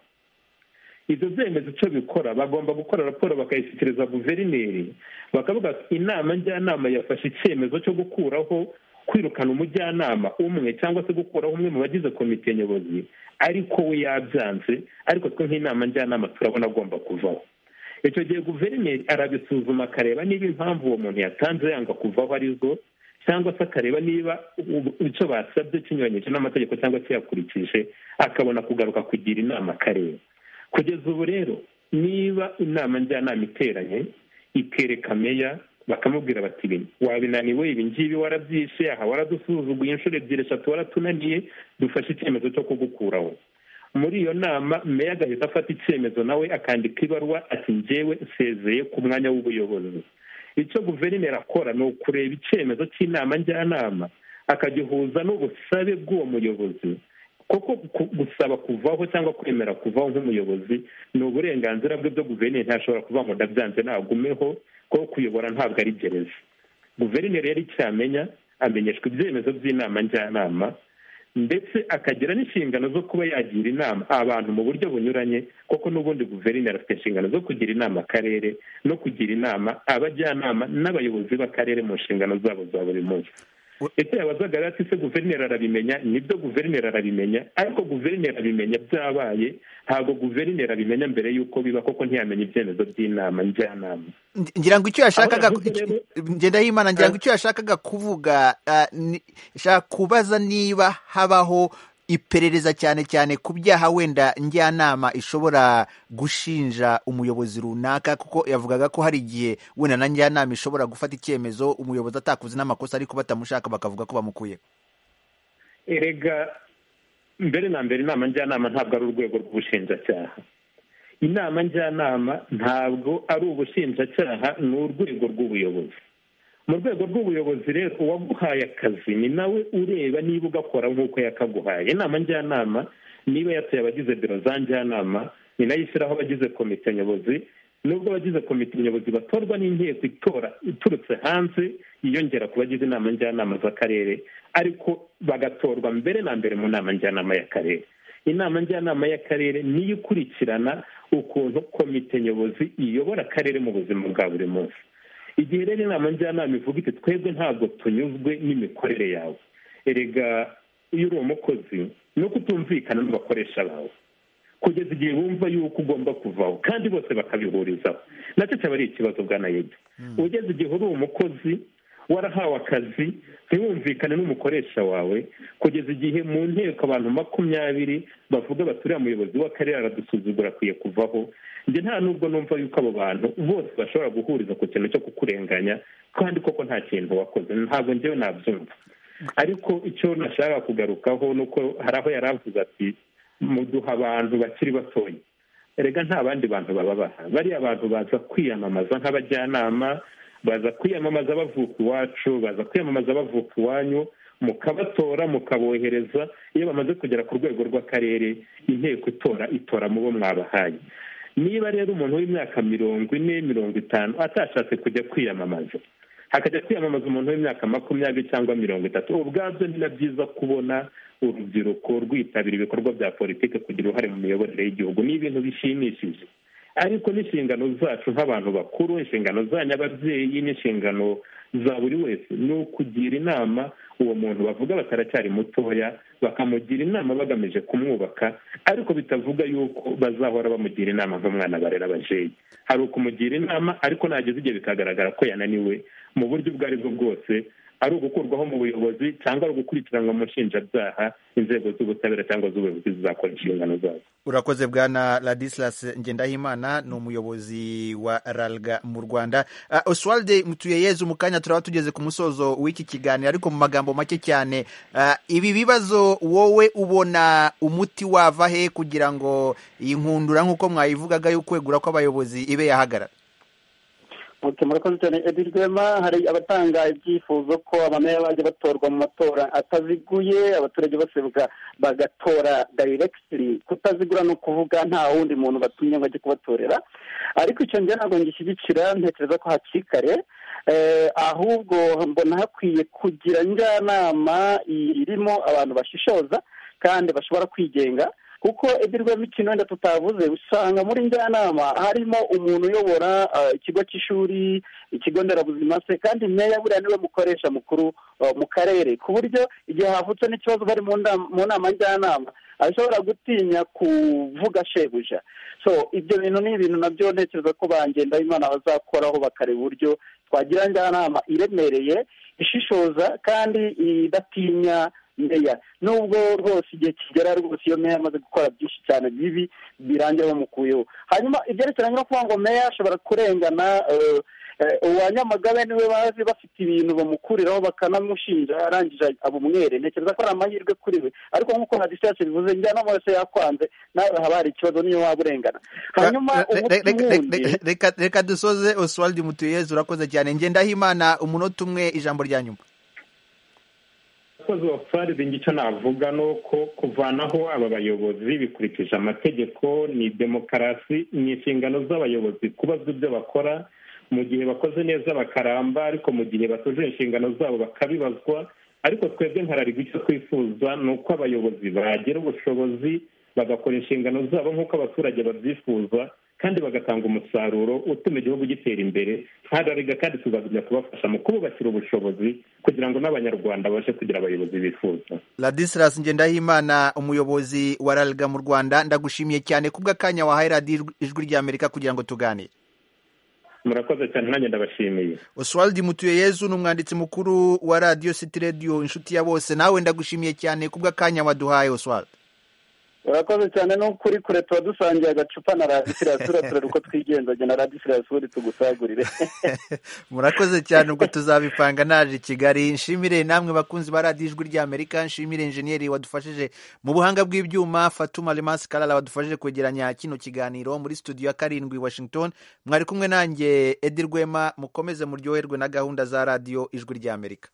ibyo byemezo icyo bikora bagomba gukora raporo bakayishyikiriza guverineri bakavuga ati inama njyanama yafashe icyemezo cyo gukuraho kwirukana umujyanama umwe cyangwa se gukuraho umwe mu bagize komite nyobozi ariko we yabyanze ariko twe nk'inama njyanama turabona agomba kuvaho icyo gihe guverineri arabisuzuma akareba niba impamvu uwo muntu yatanze yanga kuvaho arizo cyangwa se akareba niba u- icyo basabye kinyuranyije n'amategeko cyangwa kiyakurikije akabona kugaruka kugira inama akareba kugeza ubu rero niba inama njyanama iteranye ikereka meya bakamubwira bati ibi wabinaniwe ibi ngibi warabyishe aha waradusuzuguye inshuro ebyiri eshatu waratunaniye dufashe icyemezo cyo kugukuraho muri iyo nama meya agahita afata icyemezo nawe akandika ibaruwa ati njyewe nsezeye ku mwanya w'ubuyobozi icyo guverineri akora ni ukureba icyemezo cy'inama njyanama akagihuza n'ubusabe bw'uwo muyobozi kuko ku- gusaba kuvaho cyangwa kwemera kuvaho nk'umuyobozi ni uburenganzira bwe byo guverineri ntashobora kuvuga ngo ndabyanze nagumeho ko kuyobora ntabwo ari gereza guverineri yari icyamenya amenyeshwa ibyemezo by'inama njyanama ndetse akagira n'inshingano zo kuba yagira inama abantu mu buryo bunyuranye kuko n'ubundi guverineri afite inshingano zo kugira inama akarere no kugira inama abajyanama n'abayobozi b'akarere mu nshingano zabo za buri munsi icyo yabazaga rero ati se guverineri arabimenya nibyo guverineri arabimenya ariko guverineri abimenya byabaye ntabwo guverineri abimenya mbere y'uko biba kuko ntiyamenya ibyemezo by'inama njyanama Ngi- ngira ngo icyo yashakaga Aho yavuze rero- ngendahimana ngira ngo icyo yashakaga kuvuga ah, ni- shaka kubaza niba habaho iperereza cyane cyane ku byaha wenda njyanama ishobora gushinja umuyobozi runaka kuko yavugaga ko hari igihe wenda na njyanama ishobora gufata icyemezo umuyobozi atakuzi n'amakosa ariko batamushaka bakavuga ko bamukuye erega mbere na mbere inama njyanama ntabwo ari urwego rw'ubushinjacyaha inama njyanama ntabwo ari ubushinjacyaha ni urwego rw'ubuyobozi mu rwego rw'ubuyobozi rero uwaguhaye akazi ni nawe ureba niba ugakora nk'uko yakaguhaye inama njyanama niba yatuye abagize biro za njyanama ni nayo ishyiraho abagize komite nyobozi nubwo abagize komite nyobozi batorwa n'inteko itora iturutse hanze yiyongera ku bagize inama njyanama z'akarere ariko bagatorwa mbere na mbere mu nama njyanama y'akarere inama njyanama y'akarere niyo ikurikirana ukuntu komite nyobozi iyobora akarere mu buzima bwa buri munsi igihe rero inama njyanama ivuga iti twebwe ntabwo tunyuzwe n'imikorere yawe erega iyo uri umukozi ni uko utumvikana n'abakoresha bawe kugeza igihe bumva yuko ugomba kuvaho kandi bose bakabihurizaho nacyo cyaba ari ikibazo bwanayedi ugeze igihe uri umukozi warahawe akazi ntiwumvikane n'umukoresha wawe kugeza igihe mu nteko abantu makumyabiri bavuga bati uriya muyobozi w'akarere aradusuzugura akwiye kuvaho njye nta nubwo numva yuko abo bantu bose bashobora guhuriza ku kintu cyo kukurenganya kandi koko nta kintu wakoze ntabwo njyewe nabyumva ariko icyo nashaka kugarukaho ni uko hari aho yari avuze ati muduha abantu bakiri batoya erega nta bandi bantu bababaha bariya abantu baza kwiyamamaza nk'abajyanama baza kwiyamamaza bavuka iwacu baza kwiyamamaza bavuka iwanyu mukabatora mukabohereza iyo bamaze kugera ku rwego rw'akarere inteko itora itora mu bo mwabahaye niba rero umuntu w'imyaka mirongo ine mirongo itanu atashatse kujya kwiyamamaza hakajya kwiyamamaza umuntu w'imyaka makumyabiri cyangwa mirongo itatu ubwabyo ni na byiza kubona urubyiruko rwitabira ibikorwa bya politiki kugira uruhare mu miyoborere y'igihugu ni ibintu bishimishije ariko n'inshingano zacu nk'abantu bakuru inshingano zanyu ababyeyi n'inshingano za buri wese ni ukugira inama uwo muntu bavuga bataracyari mutoya bakamugira inama bagamije kumwubaka ariko bitavuga yuko bazahora bamugira inama nk'umwana barera abajeyi hari ukumugira inama ariko nageze igihe bikagaragara ko yananiwe mu buryo ubwo aribwo bwose ari ugukurwaho mu buyobozi cyangwa ari ugukurikiranwa mu nshinjabyaha inzego z'ubutabera cyangwa z'ubuyobozi zizakora inshingano zazo urakoze bwana ladislas ngendahimana ni umuyobozi wa ralga mu rwanda oswald mutuyeyeza umukanya turaba tugeze ku musozo w'iki kiganiro ariko mu magambo make cyane ibi bibazo wowe ubona umuti wava he kugira ngo iyi nkundura nk'uko mwayivugaga yo kwegura kw'abayobozi ibe yahagarara murakoze cyane edi rwema hari abatanga ibyifuzo ko abameya bajya batorwa mu matora ataziguye abaturage bose bagatora dayirekitiri kutazigura ni ukuvuga nta wundi muntu batumye ngo ajye kubatorera ariko icyo njye ntabwo ngishyigikira ntekereza ko hakikare ahubwo mbona hakwiye kugira njyanama irimo abantu bashishoza kandi bashobora kwigenga kuko ibirwa mikino wenda tutavuze usanga muri njyanama harimo umuntu uyobora ikigo cy'ishuri ikigo nderabuzima se kandi meya buriya niwe mukoresha mukuru mu karere ku buryo igihe havutse n'ikibazo bari mu nama njyanama ashobora gutinya kuvuga shebuja so ibyo bintu ni ibintu nabyo ntekereza ko bangenda imana bazakoraho bakareba uburyo twagira njyanama iremereye ishishoza kandi idatinya meya nubwo rwose igihe kigera rwose iyo meya amaze gukora byinshi cyane bibi birangira bamukuyeho hanyuma ibyerekeranye no kuvuga ngo meya ashobora kurengana uwa nyamagabe niwe bazi bafite ibintu bamukuriraho bakanamushinja arangije abumwere ntekereza ko ari amahirwe kuri we ariko nk'uko na disitashe bivuze njyanama yose yakwanze nawe haba hari ikibazo niyo waba urengana hanyuma reka dusoze oswald mutuyeze urakoze cyane ngendahimana umunota umwe ijambo rya nyuma abakozi bapfa icyo navuga ni uko kuvanaho aba bayobozi bikurikije amategeko ni demokarasi ni inshingano z'abayobozi kubazwa ibyo bakora mu gihe bakoze neza bakaramba ariko mu gihe batuje inshingano zabo bakabibazwa ariko twebwe nkararigwa icyo twifuza ni uko abayobozi bagira ubushobozi bagakora inshingano zabo nk'uko abaturage babyifuza kandi bagatanga umusaruro utuma igihugu gitera imbere ntararega kandi tuzagumya kubafasha mu kububakira ubushobozi kugira ngo n'abanyarwanda babashe kugira abayobozi bifuza ladisilas ngendahimana umuyobozi wa ralga mu rwanda ndagushimiye cyane kubw'akanya wahaye radiyo ijwi ry'amerika kugira ngo tuganire murakoze cyane nanjye ndabashimiye oswald mutuyeyezu ni umwanditsi mukuru wa radiyo siti radiyo inshuti ya bose nawe ndagushimiye cyane kubw'akanya waduhaye oswald urakoze cyane ni ukuri kure tuba dusangiye agacupa na radisirasura turere uko twigenzaga na radisirasura tugusagurire murakoze cyane ubwo tuzabipanga naje i kigali nshimire namwe bakunzi ba radiyo ijwi ry'amerika nshimire injeniyeri wadufashije mu buhanga bw'ibyuma fatuma remasi karara wadufashije kwegeranya kino kiganiro muri studio ya karindwi washington mwari kumwe nanjye edi rwema mukomeze muryoherwe na gahunda za radiyo ijwi ry'amerika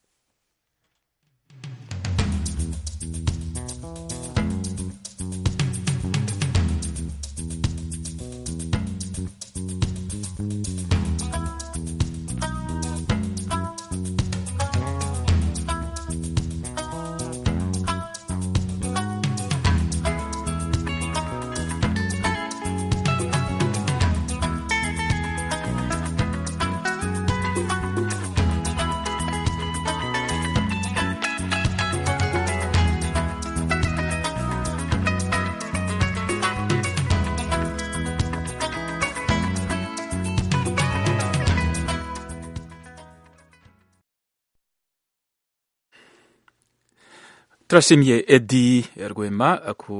turashimye edi rwema ku